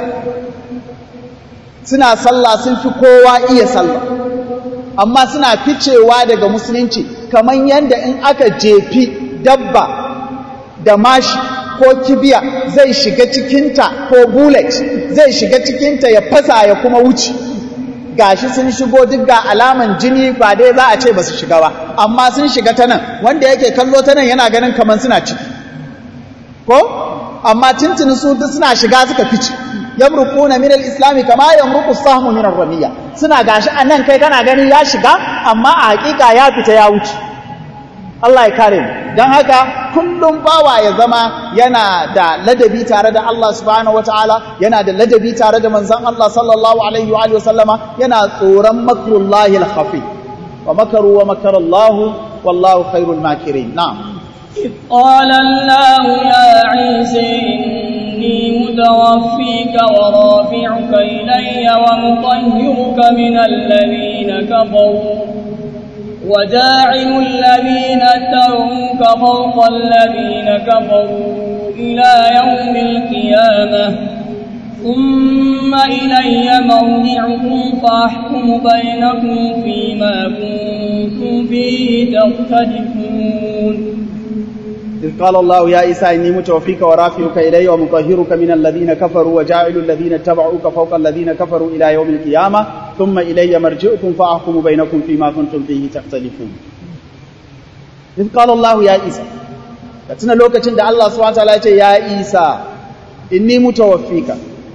suna sallah sun fi kowa iya sallah amma suna ficewa daga musulunci kamar yadda in aka jefi dabba da mashi ko kibiya zai shiga cikinta ko bullet zai shiga cikinta ya fasa ya kuma wuce gashi sun shigo duk ga alaman jini ba dai za a ce ba su shiga ba amma sun shiga ta nan wanda yake kallo ta nan yana ganin kamar suna ciki ko amma tuntuni su duk suna shiga suka fice yamruquna min al-islam kama yamruqu as-sahmu min ar-ramiya suna gashi anan kai kana gani ya shiga amma a hakika ya fita ya wuce Allah ya kare mu dan haka kullum bawa ya zama yana da ladabi tare da Allah subhanahu wataala yana da ladabi tare da manzon Allah sallallahu alaihi wa alihi wasallama yana tsoron makrullahi al-khafi wa makaru wa makara Allah wallahu khairul makirin na'am قال الله يا عيسى إني متوفيك ورافعك إلي ومطهرك من الذين كفروا وجاعل الذين اتبعوك فوق الذين كفروا إلى يوم القيامة ثم إلي مرجعكم فأحكم بينكم فيما كنتم فيه تختلفون إذ قال الله يا عيسى إني متوفيك ورافعك إلي ومطهرك من الذين كفروا وجاعل الذين اتبعوك فوق الذين كفروا إلى يوم القيامة ثم إلي مرجعكم فأحكم بينكم فيما كنتم فيه تختلفون in qala Allah ya Isa ka tuna lokacin da Allah subhanahu wataala ya ce ya Isa inni mutawaffika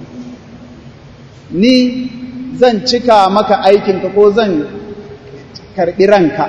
ni zan cika maka aikinka ko zan karbi ranka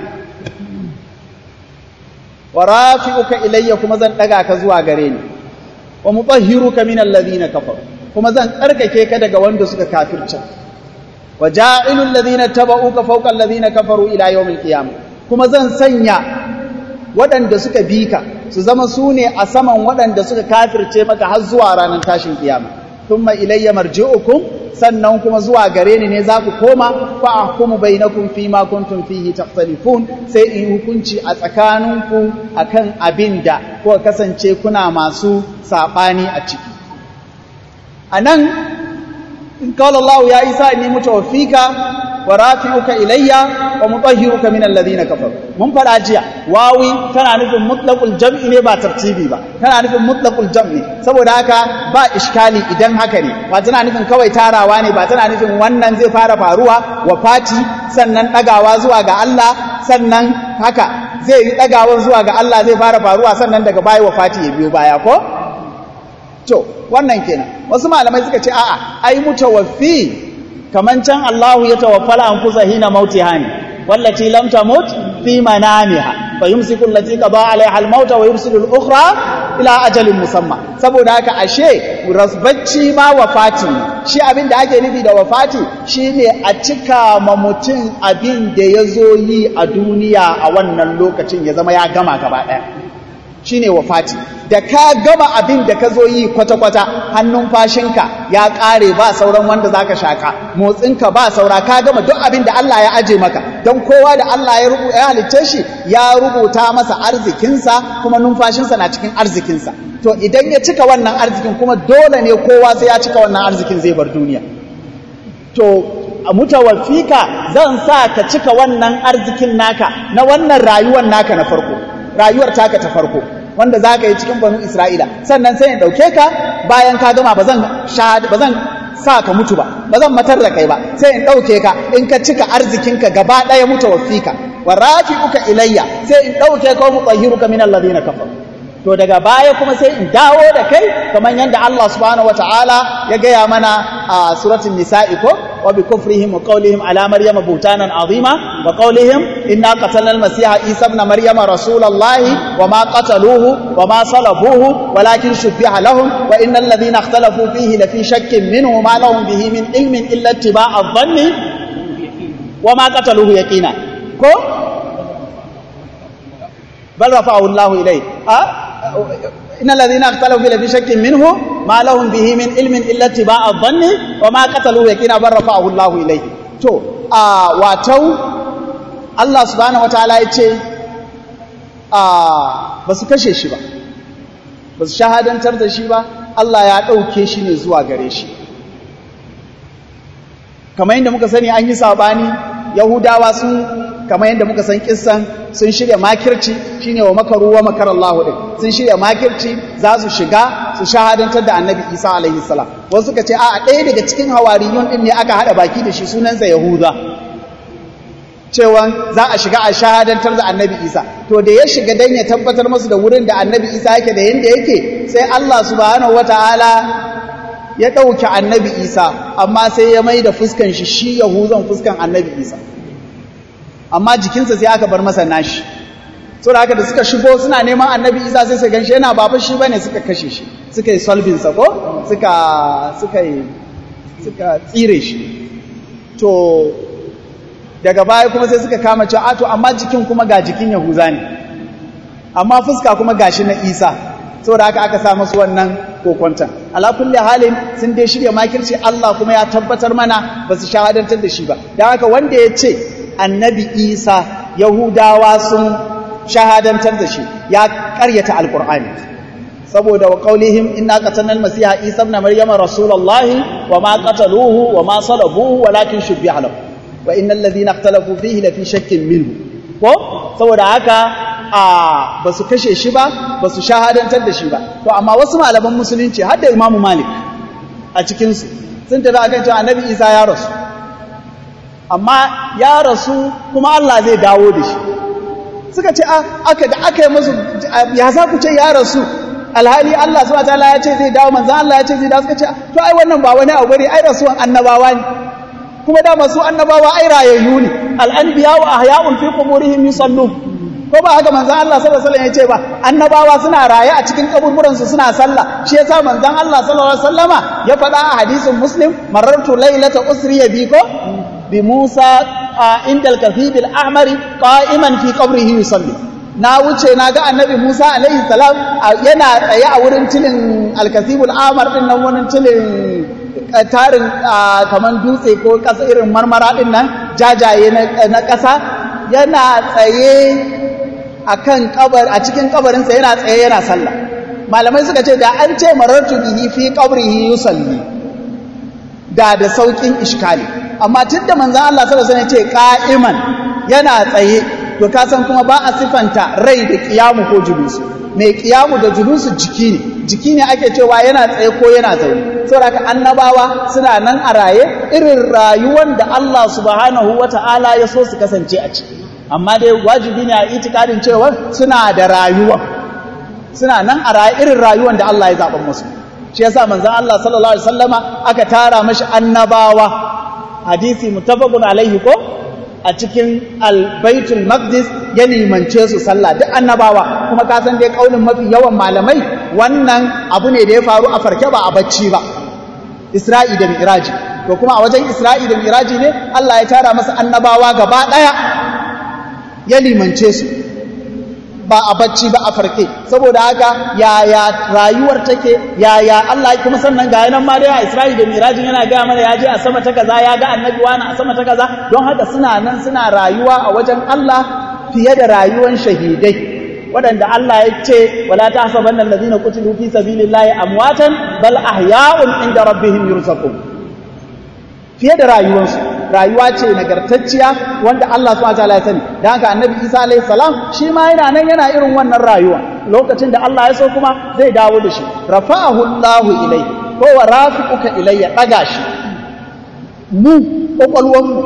wa rafi'uka ilayya kuma zan daga ka zuwa gare ni wa mutahhiruka min alladhina kafaru kuma zan tsarkake ka daga wanda suka kafirce wa ja'ilul ladhina tabauka fawqa alladhina kafaru ila yawmil qiyamah kuma zan sanya waɗanda suka bi ka su zama su ne a saman waɗanda suka kafirce maka har zuwa ranar tashin kiyama thumma ilayya marji'ukum sannan kuma zuwa gare ni ne za ku koma fa ahkumu bainakum fi ma kuntum fihi takhtalifun sai in hukunci a tsakaninku akan abinda ko kasance kuna masu sabani a ciki anan in qala Allah ya Isa inni mutawaffika wa rafi'uka ilayya wa mutahhiruka min alladhina kafaru mun fada jiya wawi tana nufin mutlaqul jam'i ne ba tartibi ba tana nufin mutlaqul jam'i saboda haka ba iskali idan haka ne ba tana nufin kawai tarawa ne ba tana nufin wannan zai fara faruwa wa fati sannan dagawa zuwa ga Allah sannan haka zai yi dagawa zuwa ga Allah zai fara faruwa sannan daga baya wa fati ya biyo baya ko to wannan kenan wasu malamai suka ce a'a ai mutawaffi kaman can Allahu ya tawaffala anfusa hina mautiha ne wallati lam tamut fi manamiha fa yumsiku allati qada alaiha al-maut wa yursilu al-ukhra ila ajalin musamma saboda haka ashe rasbacci ma wafati shi abin da ake nufi da wafati shine a cika ma mutum abin da ya zo yi a duniya a wannan lokacin ya zama ya gama gaba ɗaya shine wafati da ka gama abin da ka zo yi kwata-kwata hannun fashinka ya ƙare ba sauran wanda zaka shaka motsinka ba saura ka gama duk abin da Allah ya aje maka don kowa da Allah ya rubuta ya halicce shi ya rubuta masa arzikinsa kuma numfashinsa na cikin arzikinsa to idan ya cika wannan arzikin kuma dole ne kowa sai ya cika wannan arzikin zai bar duniya to a mutawaffika zan sa ka cika wannan arzikin naka na wannan rayuwar naka na farko rayuwar taka ta farko wanda za ka yi cikin banu isra'ila sannan sai in ɗauke ka bayan ka gama ba zan sa ka mutu ba ba zan matar da kai ba sai in ɗauke ka in ka cika arzikinka gaba ɗaya mutu wafika wa rafi uka ilayya sai in ɗauke ka mu tsahiruka min alladhina kafaru to daga baya kuma sai in dawo da kai kamar yadda Allah subhanahu wataala ya gaya mana a suratul nisa'i ko wa bi kufrihim wa qawlihim ala maryama butanan azima wa qawlihim inna qatalna al-masiha isa ibn maryama rasulallahi wa ma qataluhu wa ma salabuhu walakin shubbiha lahum wa innal ladhina ikhtalafu fihi la fi shakkin minhu ma lahum bihi min ilmin illa ittiba'a adh-dhanni wa ma qataluhu yaqina ko bal rafa'ahu Allahu ilayhi إن الذين اختلفوا في شك منه ما لهم به من علم إلا اتباع الظن وما قتلوه يقينا بل رفعه الله إليه to a watau Allah subhanahu wataala ya ce a ba su kashe shi ba ba su shahadantar da shi ba Allah ya ɗauke shi ne zuwa gare shi kamar yadda muka sani an yi sabani yahudawa sun kamar yadda muka san kissan sun shirya makirci shine wa makaru wa makar Allah din sun shirya makirci za su shiga su shahadantar da annabi Isa alaihi salam wasu suka ce a ɗaya daga cikin hawariyun din ne aka hada baki da shi sunansa Yahuda cewa za a shiga a shahadantar da annabi Isa to da ya shiga dan ya tabbatar musu da wurin da annabi Isa yake da yanda yake sai Allah subhanahu wataala ya ɗauki annabi Isa amma sai ya mai da fuskan shi shi Yahuzan fuskan annabi Isa amma jikinsa sai aka bar masa nashi so da haka da suka shigo suna neman annabi isa sai su ganshi yana babu shi bane suka kashe shi suka yi solving sa ko suka suka yi suka tsire shi to daga baya kuma sai suka kama cewa to amma jikin kuma ga jikin yahuza ne amma fuska kuma gashi na isa saboda haka aka sa masu wannan kokonta ala kulli halin sun dai shirya makirci Allah kuma ya tabbatar mana ba su shahadantar da shi ba dan haka wanda ya ce annabi isa yahudawa sun shahadantar da shi ya karyata alkur'ani saboda wa qaulihim inna qatalna almasiha isa ibn maryama rasulullahi wa ma qataluhu wa ma salabuhu walakin shubbiha lahu wa innal ladhina ikhtalafu fihi la fi shakkin minhu ko saboda haka a basu kashe shi ba basu shahadantar da shi ba to amma wasu malaman musulunci har da imamu malik a cikin su sun tafi akan cewa annabi isa ya rasu amma ya rasu kuma Allah zai dawo da shi suka ce aka da aka yi musu ya za ku ce ya rasu alhali Allah subhanahu wataala ya ce zai dawo manzon Allah ya ce zai dawo suka ce to ai wannan ba wani abu bane ai rasuwan annabawa ne kuma da masu annabawa ai rayayyu ne al-anbiya wa ahya'un fi quburihim yusallun ko ba haka manzon Allah sallallahu alaihi wasallam ya ce ba annabawa suna raye a cikin kaburburan su suna sallah shi yasa manzon Allah sallallahu alaihi wasallama ya faɗa a hadisin muslim marartu lailata usriya bi ko bi Musa inda al-kathib al-ahmari qa'iman fi qabrihi yusalli na wuce na ga annabi Musa alaihi salam yana tsaye a wurin tilin al-kathib al-ahmar din nan wurin tilin tarin kaman dutse ko kasa irin marmara din nan jajaye na ƙasa yana tsaye akan kabar a cikin kabarinsa yana tsaye yana sallah malamai suka ce da an ce marartu bihi fi qabrihi yusalli da da saukin iskali amma tunda manzon Allah sallallahu alaihi wasallam ya ce qa'iman yana tsaye to ka san kuma ba a sifanta rai da kiyamu ko julusu mai kiyamu da julusu jiki ne jiki ne ake cewa yana tsaye ko yana zaune saboda ka annabawa suna nan a raye irin rayuwar da Allah subhanahu wata'ala ya so su kasance a ciki amma dai wajibi ne a itikadin cewa suna da rayuwa suna nan a raye irin rayuwar da Allah ya zaɓa musu shi yasa manzon Allah sallallahu alaihi wasallama aka tara mashi annabawa hadisi muttafaqun alaihi ko a cikin albaitul maqdis ya limance su sallah duk annabawa kuma ka san dai kaulin mafi yawan malamai wannan abu ne da ya faru a farke ba a bacci ba Isra'i da Mi'raji to kuma a wajen Isra'i da Mi'raji ne Allah ya tara masa annabawa gaba daya ya limance su ba a bacci ba a farke saboda haka yaya rayuwar take yaya Allah kuma sannan ga yanan ma dai a Isra'i da Mirajin yana ga mana ya je a sama ta kaza ya ga annabi wani a sama ta kaza don haka suna nan suna rayuwa a wajen Allah fiye da rayuwar shahidai waɗanda Allah ya ce wala tahsabanna allazina qutilu fi sabilillahi amwatan bal ahya'un inda rabbihim yurzaqun fiye da rayuwarsu rayuwa ce nagartacciya wanda Allah subhanahu wataala ya sani dan haka annabi Isa alayhi salam shi ma yana nan yana irin wannan rayuwa lokacin da Allah ya so kuma zai dawo da shi rafa'ahu Allahu ilayhi ko wa rafiquka ilayya daga shi mu kokolwan mu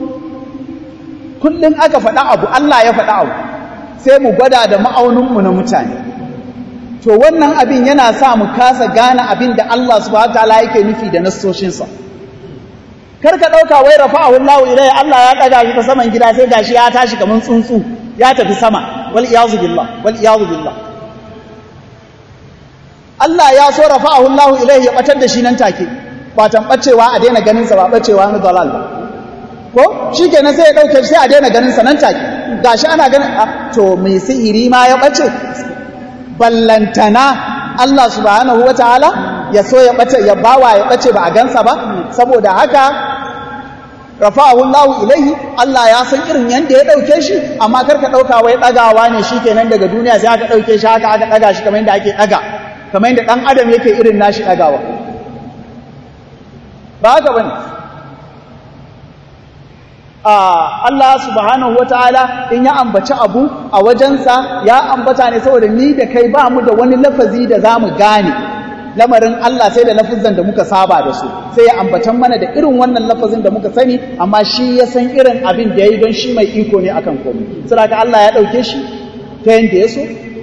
kullun aka faɗa abu Allah ya faɗa abu sai mu gwada da ma'aunin mu na mutane to wannan abin yana sa mu kasa gane abin da Allah subhanahu wataala yake nufi da nassoshinsa kar ka ɗauka wai rafa'ahu Allahu ilai Allah ya ɗaga shi ta saman gida sai gashi ya tashi kamar tsuntsu ya tafi sama wal iyazu billah wal iyazu billah Allah ya so rafa'ahu Allahu ilai ya batar da shi nan take ba tambacewa a daina ganin sa ba bacewa na dalal ba ko shikenan sai ya dauke shi sai a daina ganin sa nan take gashi ana ganin to mai sihiri ma ya bace ballantana Allah subhanahu wataala ya so ya bace ya bawa ya bace ba a gansa ba saboda haka rafa'ahu Allah ilaihi Allah ya san irin yanda ya dauke shi amma karka dauka wai dagawa ne shikenan daga duniya sai aka dauke shi haka aka daga shi kamar yanda ake daga kamar yanda dan adam yake irin nashi dagawa ba haka bane Allah subhanahu wataala in ya ambaci abu a wajensa ya ambata ne saboda ni da kai ba mu da wani lafazi da zamu gane lamarin Allah sai da lafazan da muka saba da su sai ya ambatan mana da irin wannan lafazin da muka sani amma shi ya san irin abin da ya yi don shi mai iko ne akan komai saboda Allah ya ɗauke shi ta yanda ya so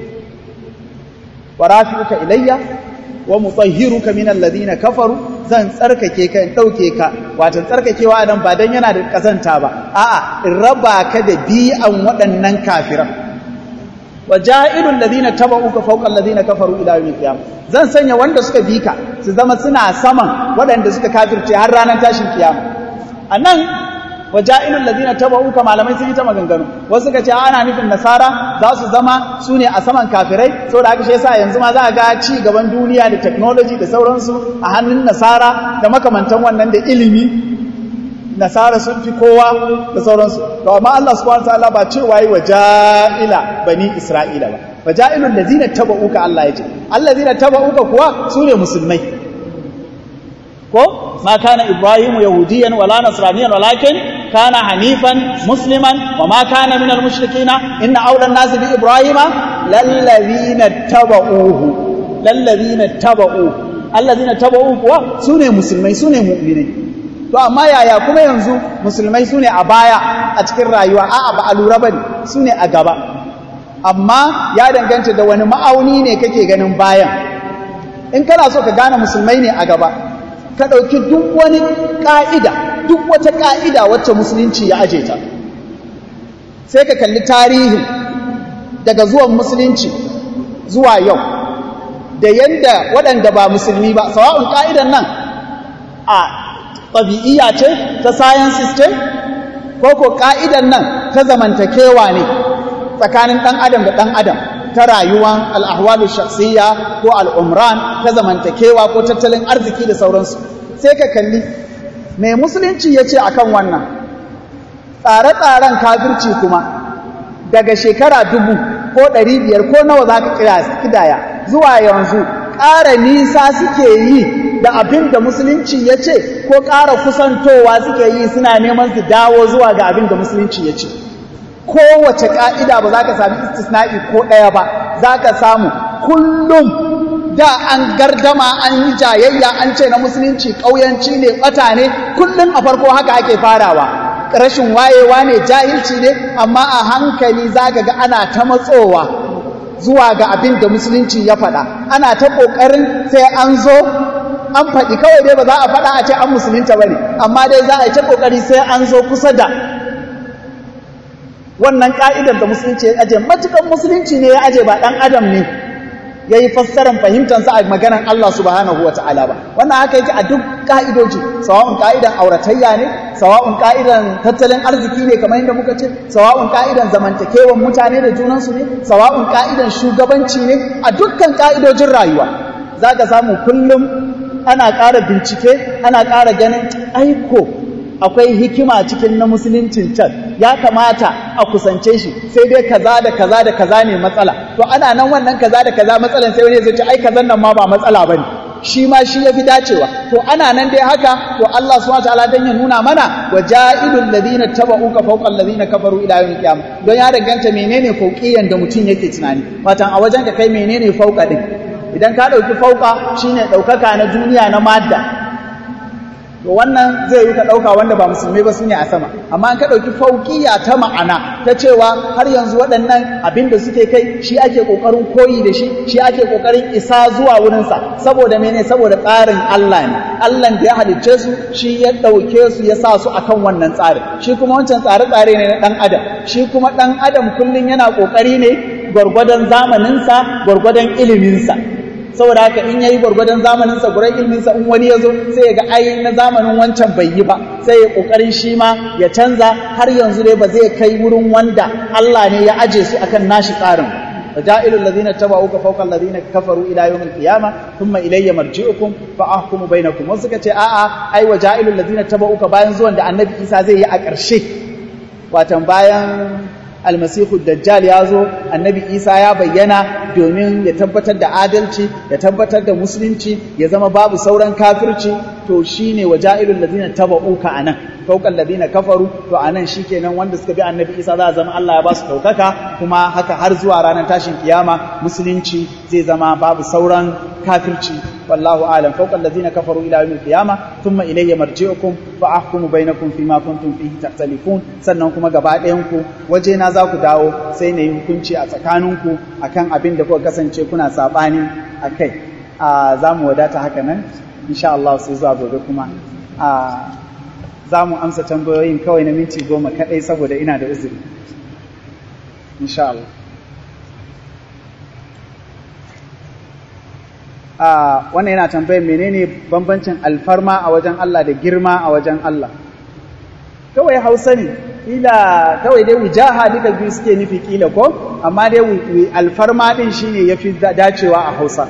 wa rafi'uka ilayya wa mutahhiruka min alladhina kafaru zan tsarkake ka in dauke ka wato tsarkakewa nan ba dan yana da kazanta ba a'a in raba ka da bi'an waɗannan kafiran waja'ilul ladina tabauka fawqa alladhina kafaru ila yawmil qiyamah zan sanya wanda suka bi ka su zama suna saman waɗanda suka kafirce har ranar tashin kiyama anan waja'ilul ladina tabauka malamai sun yi ta maganganu wasu suka ce ana nufin nasara za su zama su ne a saman kafirai saboda haka shi yasa yanzu ma za a ga ci gaban duniya da technology da sauransu a hannun nasara da makamantan wannan da ilimi nasara sun fi kowa da sauransu to amma Allah subhanahu wataala ba cewa yi waja'ila bani isra'ila ba waja'ilul ladina tabauka Allah ya ce allazina tabauka kuwa su ne musulmai ko ma kana ibrahimu yahudiyan wala nasraniyan walakin kana hanifan musliman wa ma kana minal mushrikina inna awla an-nas bi ibrahima lallazina tabauhu lallazina tabauhu allazina tabauhu kuwa sune musulmai sune mu'minai to amma yaya kuma yanzu musulmai sune a baya a cikin rayuwa a'a ba a lura bane sune a gaba amma ya danganta da wani ma'auni ne kake ganin bayan in kana so ka gane musulmai ne a gaba ka ɗauki duk wani ƙa'ida duk wata ƙa'ida wacce musulunci ya aje ta sai ka kalli tarihin daga zuwan musulunci zuwa yau da yadda waɗanda ba musulmi ba sawa'un ƙa'idan nan a ɗabi'iyya ce ta science system ko ko ƙa'idan nan ta zamantakewa ne tsakanin ɗan adam da ɗan adam ta rayuwan al'ahwalu shakhsiyya ko al'umran ta zamantakewa ko tattalin arziki da sauransu sai ka kalli mai musulunci ya ce akan wannan tsare-tsaren kafirci kuma daga shekara dubu ko ɗari biyar ko nawa za ka kidaya zuwa yanzu ƙara nisa suke yi da abin da musulunci ya ce ko ƙara kusantowa suke yi suna neman su dawo zuwa ga abin da musulunci ya ce kowace ƙa'ida ba za ka sami istisna'i ko ɗaya ba za ka samu kullum da an gardama an yi jayayya an ce na musulunci ƙauyanci ne ɓata ne kullum a farko haka ake farawa rashin wayewa ne jahilci ne amma a hankali za ka ga ana ta matsowa zuwa ga abin da musulunci ya faɗa ana ta ƙoƙarin sai an zo an faɗi kawai dai ba za a faɗa a ce an musulunta ba ne amma dai za a yi ta ƙoƙari sai an zo kusa da wannan ƙa'idar da musulunci ya aje matukan musulunci ne ya aje ba ɗan adam ne ya yi fassarar fahimtansa a maganar Allah subhanahu wa ta'ala ba wannan haka yake a duk ƙa'idoji sawa'un ƙa'idan auratayya ne sawa'un ƙa'idan tattalin arziki ne kamar yadda muka ce sawa'un ƙa'idan zamantakewan mutane da junansu ne sawa'un ƙa'idan shugabanci ne a dukkan ƙa'idojin rayuwa za ka samu kullum ana ƙara bincike ana ƙara ganin aiko akwai hikima cikin na musuluncin can ya kamata a kusance shi sai dai kaza da kaza da kaza ne matsala to ana nan wannan kaza da kaza matsalan sai wani zai ce ai kazan nan ma ba matsala bane shi ma shi yafi dacewa to ana nan dai haka to Allah subhanahu wataala dan ya nuna mana wajailul ladina tabauka fawqa alladhina kafaru ila yawmil qiyamah don ya danganta menene fauqiyan da mutum yake tunani watan a wajen ka kai menene fauqa din idan ka dauki fauqa shine daukaka na duniya na madda to wannan zai yi ka ɗauka wanda ba musulmai ba su ne a sama amma an ka ɗauki fauƙiya ta ma'ana ta cewa har yanzu waɗannan abin da suke kai shi ake ƙoƙarin koyi da shi shi ake ƙoƙarin isa zuwa wurinsa saboda mene saboda tsarin Allah ne Allah da ya halicce su shi ya ɗauke su ya sa su akan wannan tsarin shi kuma wancan tsare-tsare ne na ɗan adam shi kuma ɗan adam kullum yana ƙoƙari ne gwargwadon zamaninsa gwargwadon iliminsa saboda haka in yayi gwargwadon zamanin sa gurin ilmin sa in wani yazo sai ya ga ai na zamanin wancan bai yi ba sai ya kokarin shi ma ya canza har yanzu dai ba zai kai wurin wanda Allah ne ya aje su akan nashi tsarin وجائل الذين اتبعوك فوق الذين كفروا الى يوم القيامه ثم الي مرجعكم فاحكم بينكم wasu suka ce a'a ai waja'ilul ladina tabauka bayan zuwan da annabi Isa zai yi a ƙarshe watan bayan almasihu dajjal ya zo annabi isa ya bayyana domin ya tabbatar da adalci ya tabbatar da musulunci ya zama babu sauran kafirci to shine waja'ilul ladina tabauka anan fawqal ladina kafaru to anan shikenan wanda suka bi annabi isa za a zama Allah ya ba su daukaka kuma haka har zuwa ranar tashin kiyama musulunci zai zama babu sauran kafirci wallahu alam fawqal ladina kafaru ila yawmil qiyama thumma ilayya marji'ukum fa ahkumu bainakum fima kuntum fihi takhtalifun sannan kuma gaba ɗayan ku waje na za ku dawo sai na yi hukunci a tsakaninku akan abin da kuka kasance kuna sabani akai a za mu wadata haka nan insha Allah sai zuwa gobe kuma a za mu amsa tambayoyin kawai na minti goma kaɗai saboda ina da uzuri insha Allah a wannan yana tambayar menene bambancin alfarma a wajen Allah da girma a wajen Allah kawai hausa ne kila kawai dai wujaha duka biyu suke nufi kila ko amma dai alfarma din shine yafi dacewa a hausa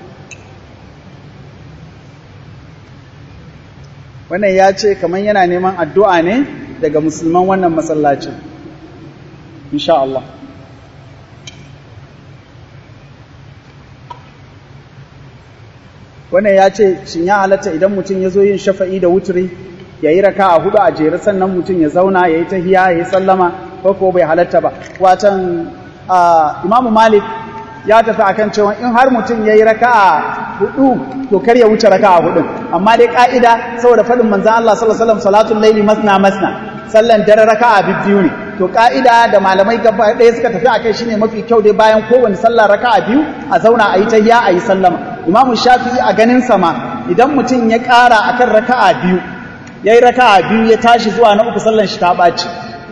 wannan ya ce kamar yana neman addu'a ne daga musulman wannan masallacin insha Allah wannan ya ce shin ya halatta idan mutum ya zo yin shafa'i da wuturi ya yi raka a hudu a jere sannan mutum ya zauna ya yi tahiya ya yi sallama ko ko bai halatta ba watan imamu malik ya tafi akan cewa in har mutum ya yi raka a hudu to kar ya wuce raka a hudun amma dai ka'ida saboda faɗin manzan Allah sallallahu alaihi wasallam salatul laili masna masna sallan dare raka a biyu ne to to ka'ida da malamai gaba ɗaya suka tafi akai shine mafi kyau dai bayan kowane sallah raka'a biyu a zauna a yi tahiyya a yi sallama imamu shafi'i a ganin sama idan mutum ya ƙara akan raka'a biyu yayi raka'a biyu ya tashi zuwa na uku sallan shi ta ɓaci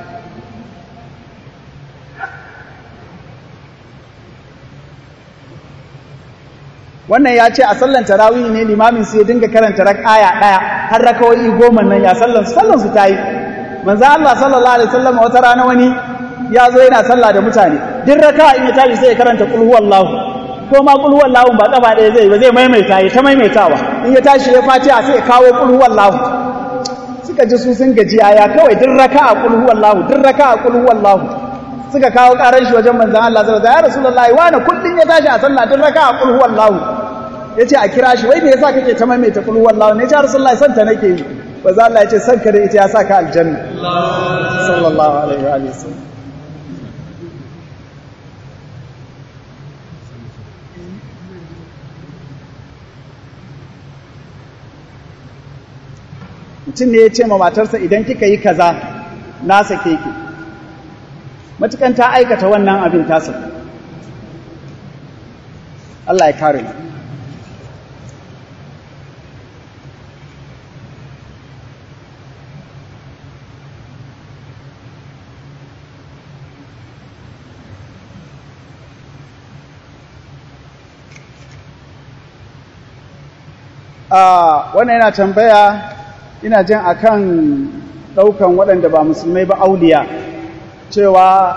wannan ya ce a sallan tarawih ne limamin su ya dinga karanta aya ɗaya har rakawai goma nan ya sallan su sallan su ta yi manzo Allah sallallahu alaihi wasallam wata rana wani ya zo yana sallah da mutane duk raka in ya tashi sai ya karanta qul huwallahu ko ma qul huwallahu ba kafa ɗaya zai ba zai maimaita ya ta maimaitawa in ya tashi ya fatiha sai ya kawo qul huwallahu suka ji su sun gaji ya kawai duk raka a qul huwallahu duk raka a qul huwallahu suka kawo karan shi wajen manzon Allah sallallahu alaihi wasallam ya rasulullahi wani kullun ya tashi a sallah duk raka a qul huwallahu yace a kira shi wai me yasa kake ta maimaita qul huwallahu ne ya rasulullahi san ta nake yi manzo Allah yace san ka da ita ya saka aljanna sallallahu alaihi wa alihi wasallam mutum ne ya ce ma matarsa idan kika yi kaza na sake ki matukan ta aikata wannan abin tasa Allah ya kare mu wannan yana tambaya ina jin akan ɗaukan waɗanda ba musulmai ba auliya cewa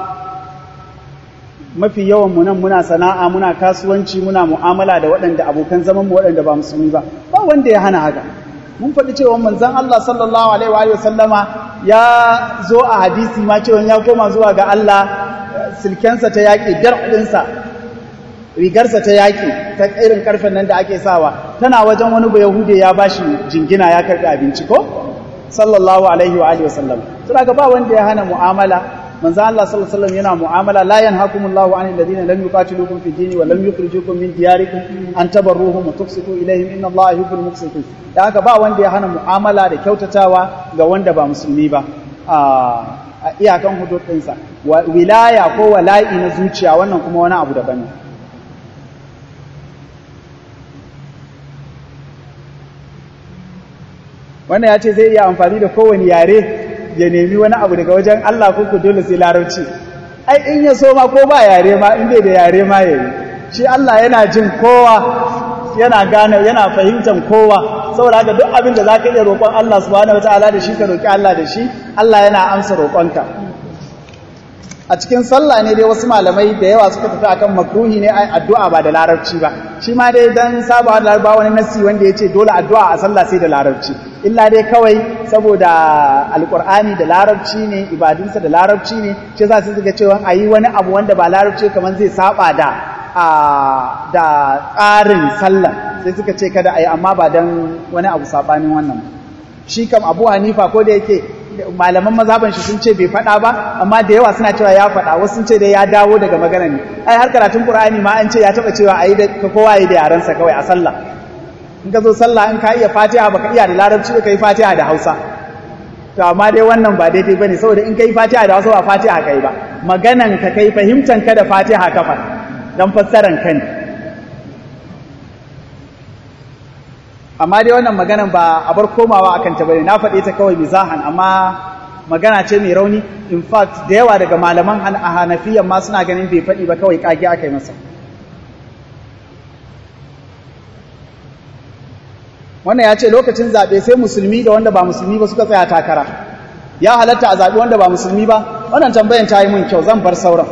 mafi yawan mu nan muna sana'a muna kasuwanci muna mu'amala da waɗanda abokan zaman mu waɗanda ba musulmi ba ba wanda ya hana haka mun faɗi cewa manzon Allah sallallahu alaihi wa sallama ya zo a hadisi ma cewa ya koma zuwa ga Allah silkensa ta yaƙi dar'insa rigarsa ta yaƙi ta irin karfen nan da ake sawa tana wajen wani ba yahude ya bashi jingina ya karɓi abinci ko sallallahu alaihi wa alihi wasallam to daga ba wanda ya hana mu'amala manzo Allah sallallahu alaihi wasallam yana mu'amala la yanhakumullahu anil ladina lam yuqatilukum fid dini wa lam yukhrijukum min diyarikum an tabarruhum wa tuqsitu ilayhim inna Allaha yuhibbul muqsitin da haka ba wanda ya hana mu'amala da kyautatawa ga wanda ba musulmi ba a iyakan hudud ɗinsa wilaya ko wala'i na zuciya wannan kuma wani abu daban ne wannan ya ce zai iya amfani da kowane yare ya nemi wani abu daga wajen Allah kuku dole sai larabci ai in ya so ma ko ba yare ma in bai da yare ma yayi shi Allah yana jin kowa yana gane yana fahimtar kowa saboda haka duk abin da zaka iya roƙon Allah subhanahu wataala da shi ka roƙi Allah da shi Allah yana amsa roƙonka a cikin sallah ne dai wasu malamai da yawa suka tafi akan makruhi ne ai addu'a ba da larabci ba shi ma dai dan sabawa da laraba wani nasi wanda yace dole addu'a a sallah sai da larabci illa dai kawai saboda alqur'ani da larabci ne ibadunsa da larabci ne shi yasa sai suka cewa ayi wani abu wanda ba larabci kamar zai saba da a da tsarin sallah sai suka ce kada ayi amma ba dan wani abu sabanin wannan shi kam Abu Hanifa ko da yake malaman mazhaban shi sun ce bai faɗa ba amma da yawa suna cewa ya faɗa wasu sun ce dai ya dawo daga magana ne ai har karatun qur'ani ma an ce ya taba cewa ayi da kowa yi da yaran sa kawai a sallah in ka zo sallah in ka iya fatiha baka iya da larabci ka yi fatiha da hausa to amma dai wannan ba daidai bane saboda in kai fatiha da hausa ba fatiha kai ba maganan ka kai fahimtan ka da fatiha ka fa dan fassaran ka ne amma dai wannan maganan ba a bar komawa akan ta bane na faɗe ta kawai mizahan amma magana ce mai rauni in fact da yawa daga malaman hanafiyan ma suna ganin bai faɗi ba kawai kage aka yi masa wannan ya ce lokacin zaɓe sai musulmi da wanda ba musulmi ba suka tsaya takara ya halatta a zaɓi wanda ba musulmi ba wannan tambayan ta yi mun kyau zan bar sauran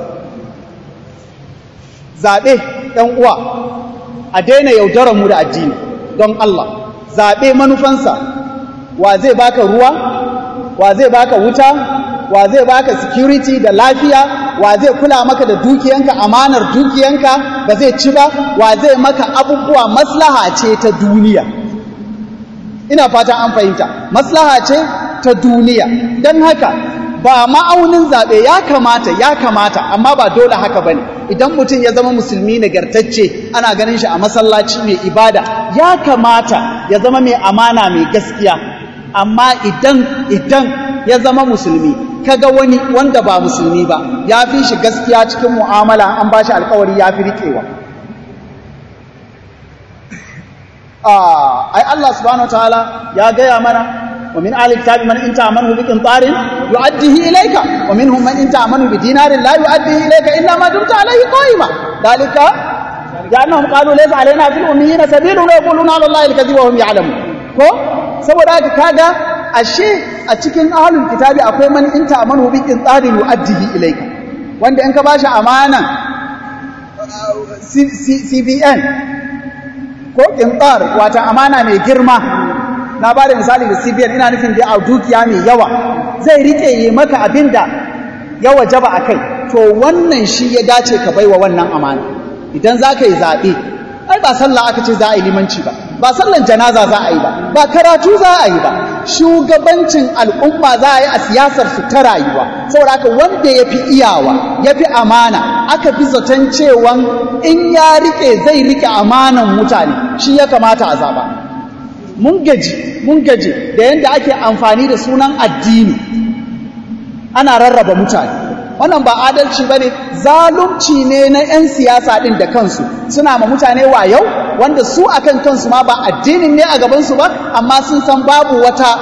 zaɓe ɗan uwa a daina yaudarar mu da addini don Allah zaɓe manufansa wa zai baka ruwa wa zai baka wuta wa zai baka security da lafiya wa zai kula maka da dukiyanka amanar dukiyanka ba zai ci ba wa zai maka abubuwa maslaha ce ta duniya ina fatan an fahimta maslaha ce ta duniya don haka ba ma'aunin zaɓe ya kamata ya kamata amma ba dole haka ba ne idan mutum ya zama musulmi nagartacce ana ganin shi a masallaci mai ibada ya kamata ya zama mai amana mai gaskiya amma idan idan ya zama musulmi kaga wani wanda ba musulmi ba ya fi shi gaskiya cikin mu'amala an ba shi alkawari ya fi riƙewa ai Allah subhanahu wataala ya gaya mana wa min ahli kitabi man in ta'amanu bi qintarin yu'addihi ilayka wa minhum man in ta'amanu bi dinarin la yu'addihi ilayka illa ma dumta alayhi qa'ima dalika لأنهم قالوا ليس علينا في الأميين سبيل ويقولون على الله الكذب وهم يعلمون ko saboda haka kaga ashe a cikin ahlul kitabi akwai man in ta'amanu bi qintarin yu'addihi ilayka wanda in ka bashi amana CBN ko qintar wata amana mai girma na ba da misali da CBN ina nufin da a dukiya mai yawa zai rike yi maka abinda ya wajaba akai to wannan shi ya dace ka baiwa wannan amana idan za ka yi zaɓe ai ba sallah aka ce za a yi limanci ba ba sallan janaza za a yi ba ba karatu za a yi ba shugabancin al'umma za a yi a siyasar su ta rayuwa saboda haka wanda ya fi iyawa ya fi amana aka fi zaton cewan in ya rike zai rike amanan mutane shi ya kamata a zaɓa mun gaji mun gaji da yadda ake amfani da sunan addini ana rarraba mutane wannan ba adalci ba ne zalunci ne na 'yan siyasa ɗin da kansu suna ma mutane wayau wanda su akan kansu ma ba addinin ne a gabansu ba amma sun san babu wata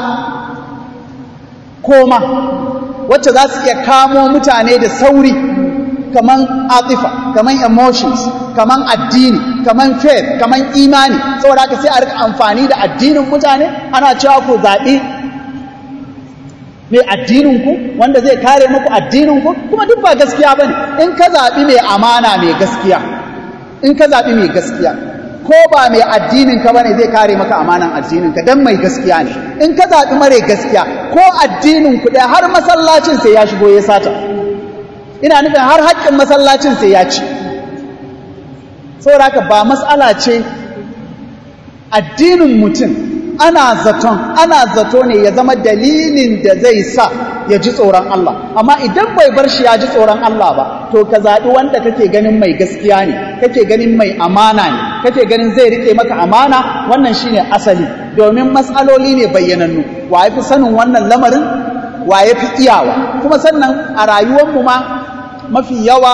koma wacce za su iya kamo mutane da sauri kaman atifa kaman emotions kaman addini kaman faith kaman imani saboda haka sai a rika amfani da addinin mutane ana cewa ku zaɓi mai addininku wanda zai kare muku addininku kuma duk ba gaskiya bane in ka zaɓi mai amana mai gaskiya in ka zaɓi mai gaskiya ko ba mai addininka bane zai kare maka amanan addininka dan mai gaskiya ne in ka zaɓi mare gaskiya ko addininku ɗaya har masallacin sai ya shigo ya sata ina nufin har haƙƙin masallacin sai ya ci saboda haka ba matsala ce addinin mutum ana zaton ana zato ne ya zama dalilin da zai sa ya ji tsoron Allah amma idan bai bar shi ya ji tsoron Allah ba to ka zaɓi wanda kake ganin mai gaskiya ne kake ganin mai amana ne kake ganin zai rike maka amana wannan shine asali domin matsaloli ne bayyanannu wa ya fi sanin wannan lamarin wa ya fi iyawa kuma sannan a rayuwarmu ma mafi yawa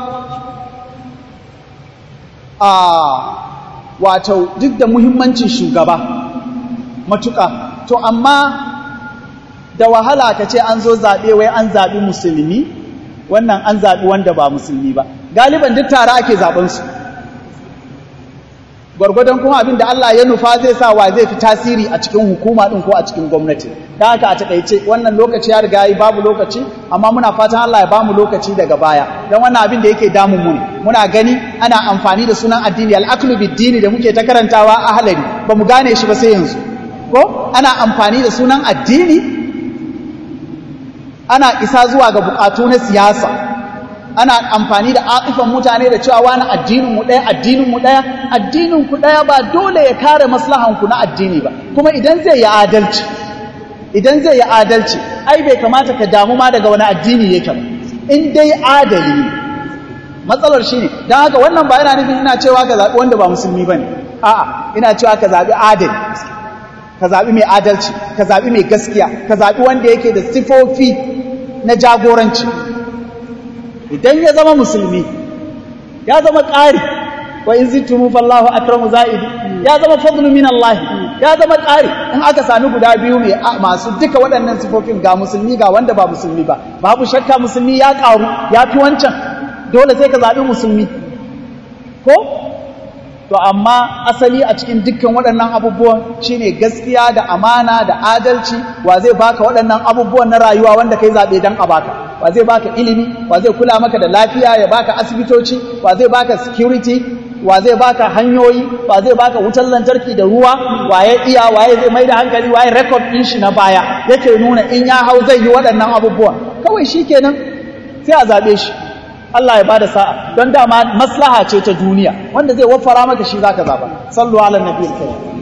a wato duk da muhimmancin shugaba matuƙa to amma da wahala ka ce an zo zaɓe wai an zaɓi musulmi wannan an zaɓi wanda ba musulmi ba galiban duk tare ake zaɓensu gwargwadon kuma abin da Allah ya nufa zai sa wa zai fi tasiri a cikin hukuma ɗin ko a cikin gwamnati don haka a taƙaice wannan lokaci ya riga yi babu lokaci amma muna fatan Allah ya bamu lokaci daga baya don wannan abin da yake damun mu ne muna gani ana amfani da sunan addini al'aklu bid-dini da muke ta karantawa a halari ba mu gane shi ba sai yanzu ko ana amfani da sunan addini ana isa zuwa ga bukatu na siyasa ana amfani da aƙifan mutane da cewa wani addinin mu ɗaya addinin mu ɗaya addinin ku ɗaya ba dole ya kare maslahan ku na addini ba kuma idan zai yi adalci idan zai yi adalci ai bai kamata ka damu ma daga wani addini yake ba in dai adali ne matsalar shi ne don haka wannan ba yana nufin ina cewa ka zaɓi wanda ba musulmi ba ne a'a ina cewa ka zaɓi adali ka zaɓi mai adalci ka zaɓi mai gaskiya ka zaɓi wanda yake da sifofi na jagoranci idan ya zama musulmi ya zama ƙari wa in zittumu fallahu akramu za'idi ya zama fadlu min Allah ya zama ƙari in aka sami guda biyu mai masu duka waɗannan sifofin ga musulmi ga wanda ba musulmi ba babu shakka musulmi ya ƙaru ya fi wancan dole sai ka zaɓi musulmi ko to amma asali a cikin dukkan waɗannan abubuwan shine gaskiya da amana da adalci wa zai baka waɗannan abubuwan na rayuwa wanda kai zaɓe don a baka wa zai baka ilimi wa zai kula maka da lafiya ya baka asibitoci wa zai baka security wa zai baka hanyoyi wa zai baka wutar lantarki da ruwa waye iya waye zai mai da hankali waye record ɗin shi na baya yake nuna in ya hau zai yi waɗannan abubuwan kawai shi kenan sai a zaɓe shi Allah ya bada sa'a don dama maslaha ce ta duniya wanda zai wafara maka shi zaka zaba sallu ala nabiyil karim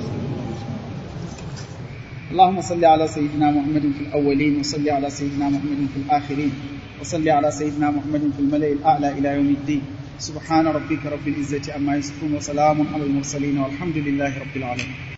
اللهم صل على سيدنا محمد في الأولين وصل على سيدنا محمد في الآخرين وصل على سيدنا محمد في الملأ الأعلى إلى يوم الدين سبحان ربك رب العزة عما يصفون وسلام على المرسلين والحمد لله رب العالمين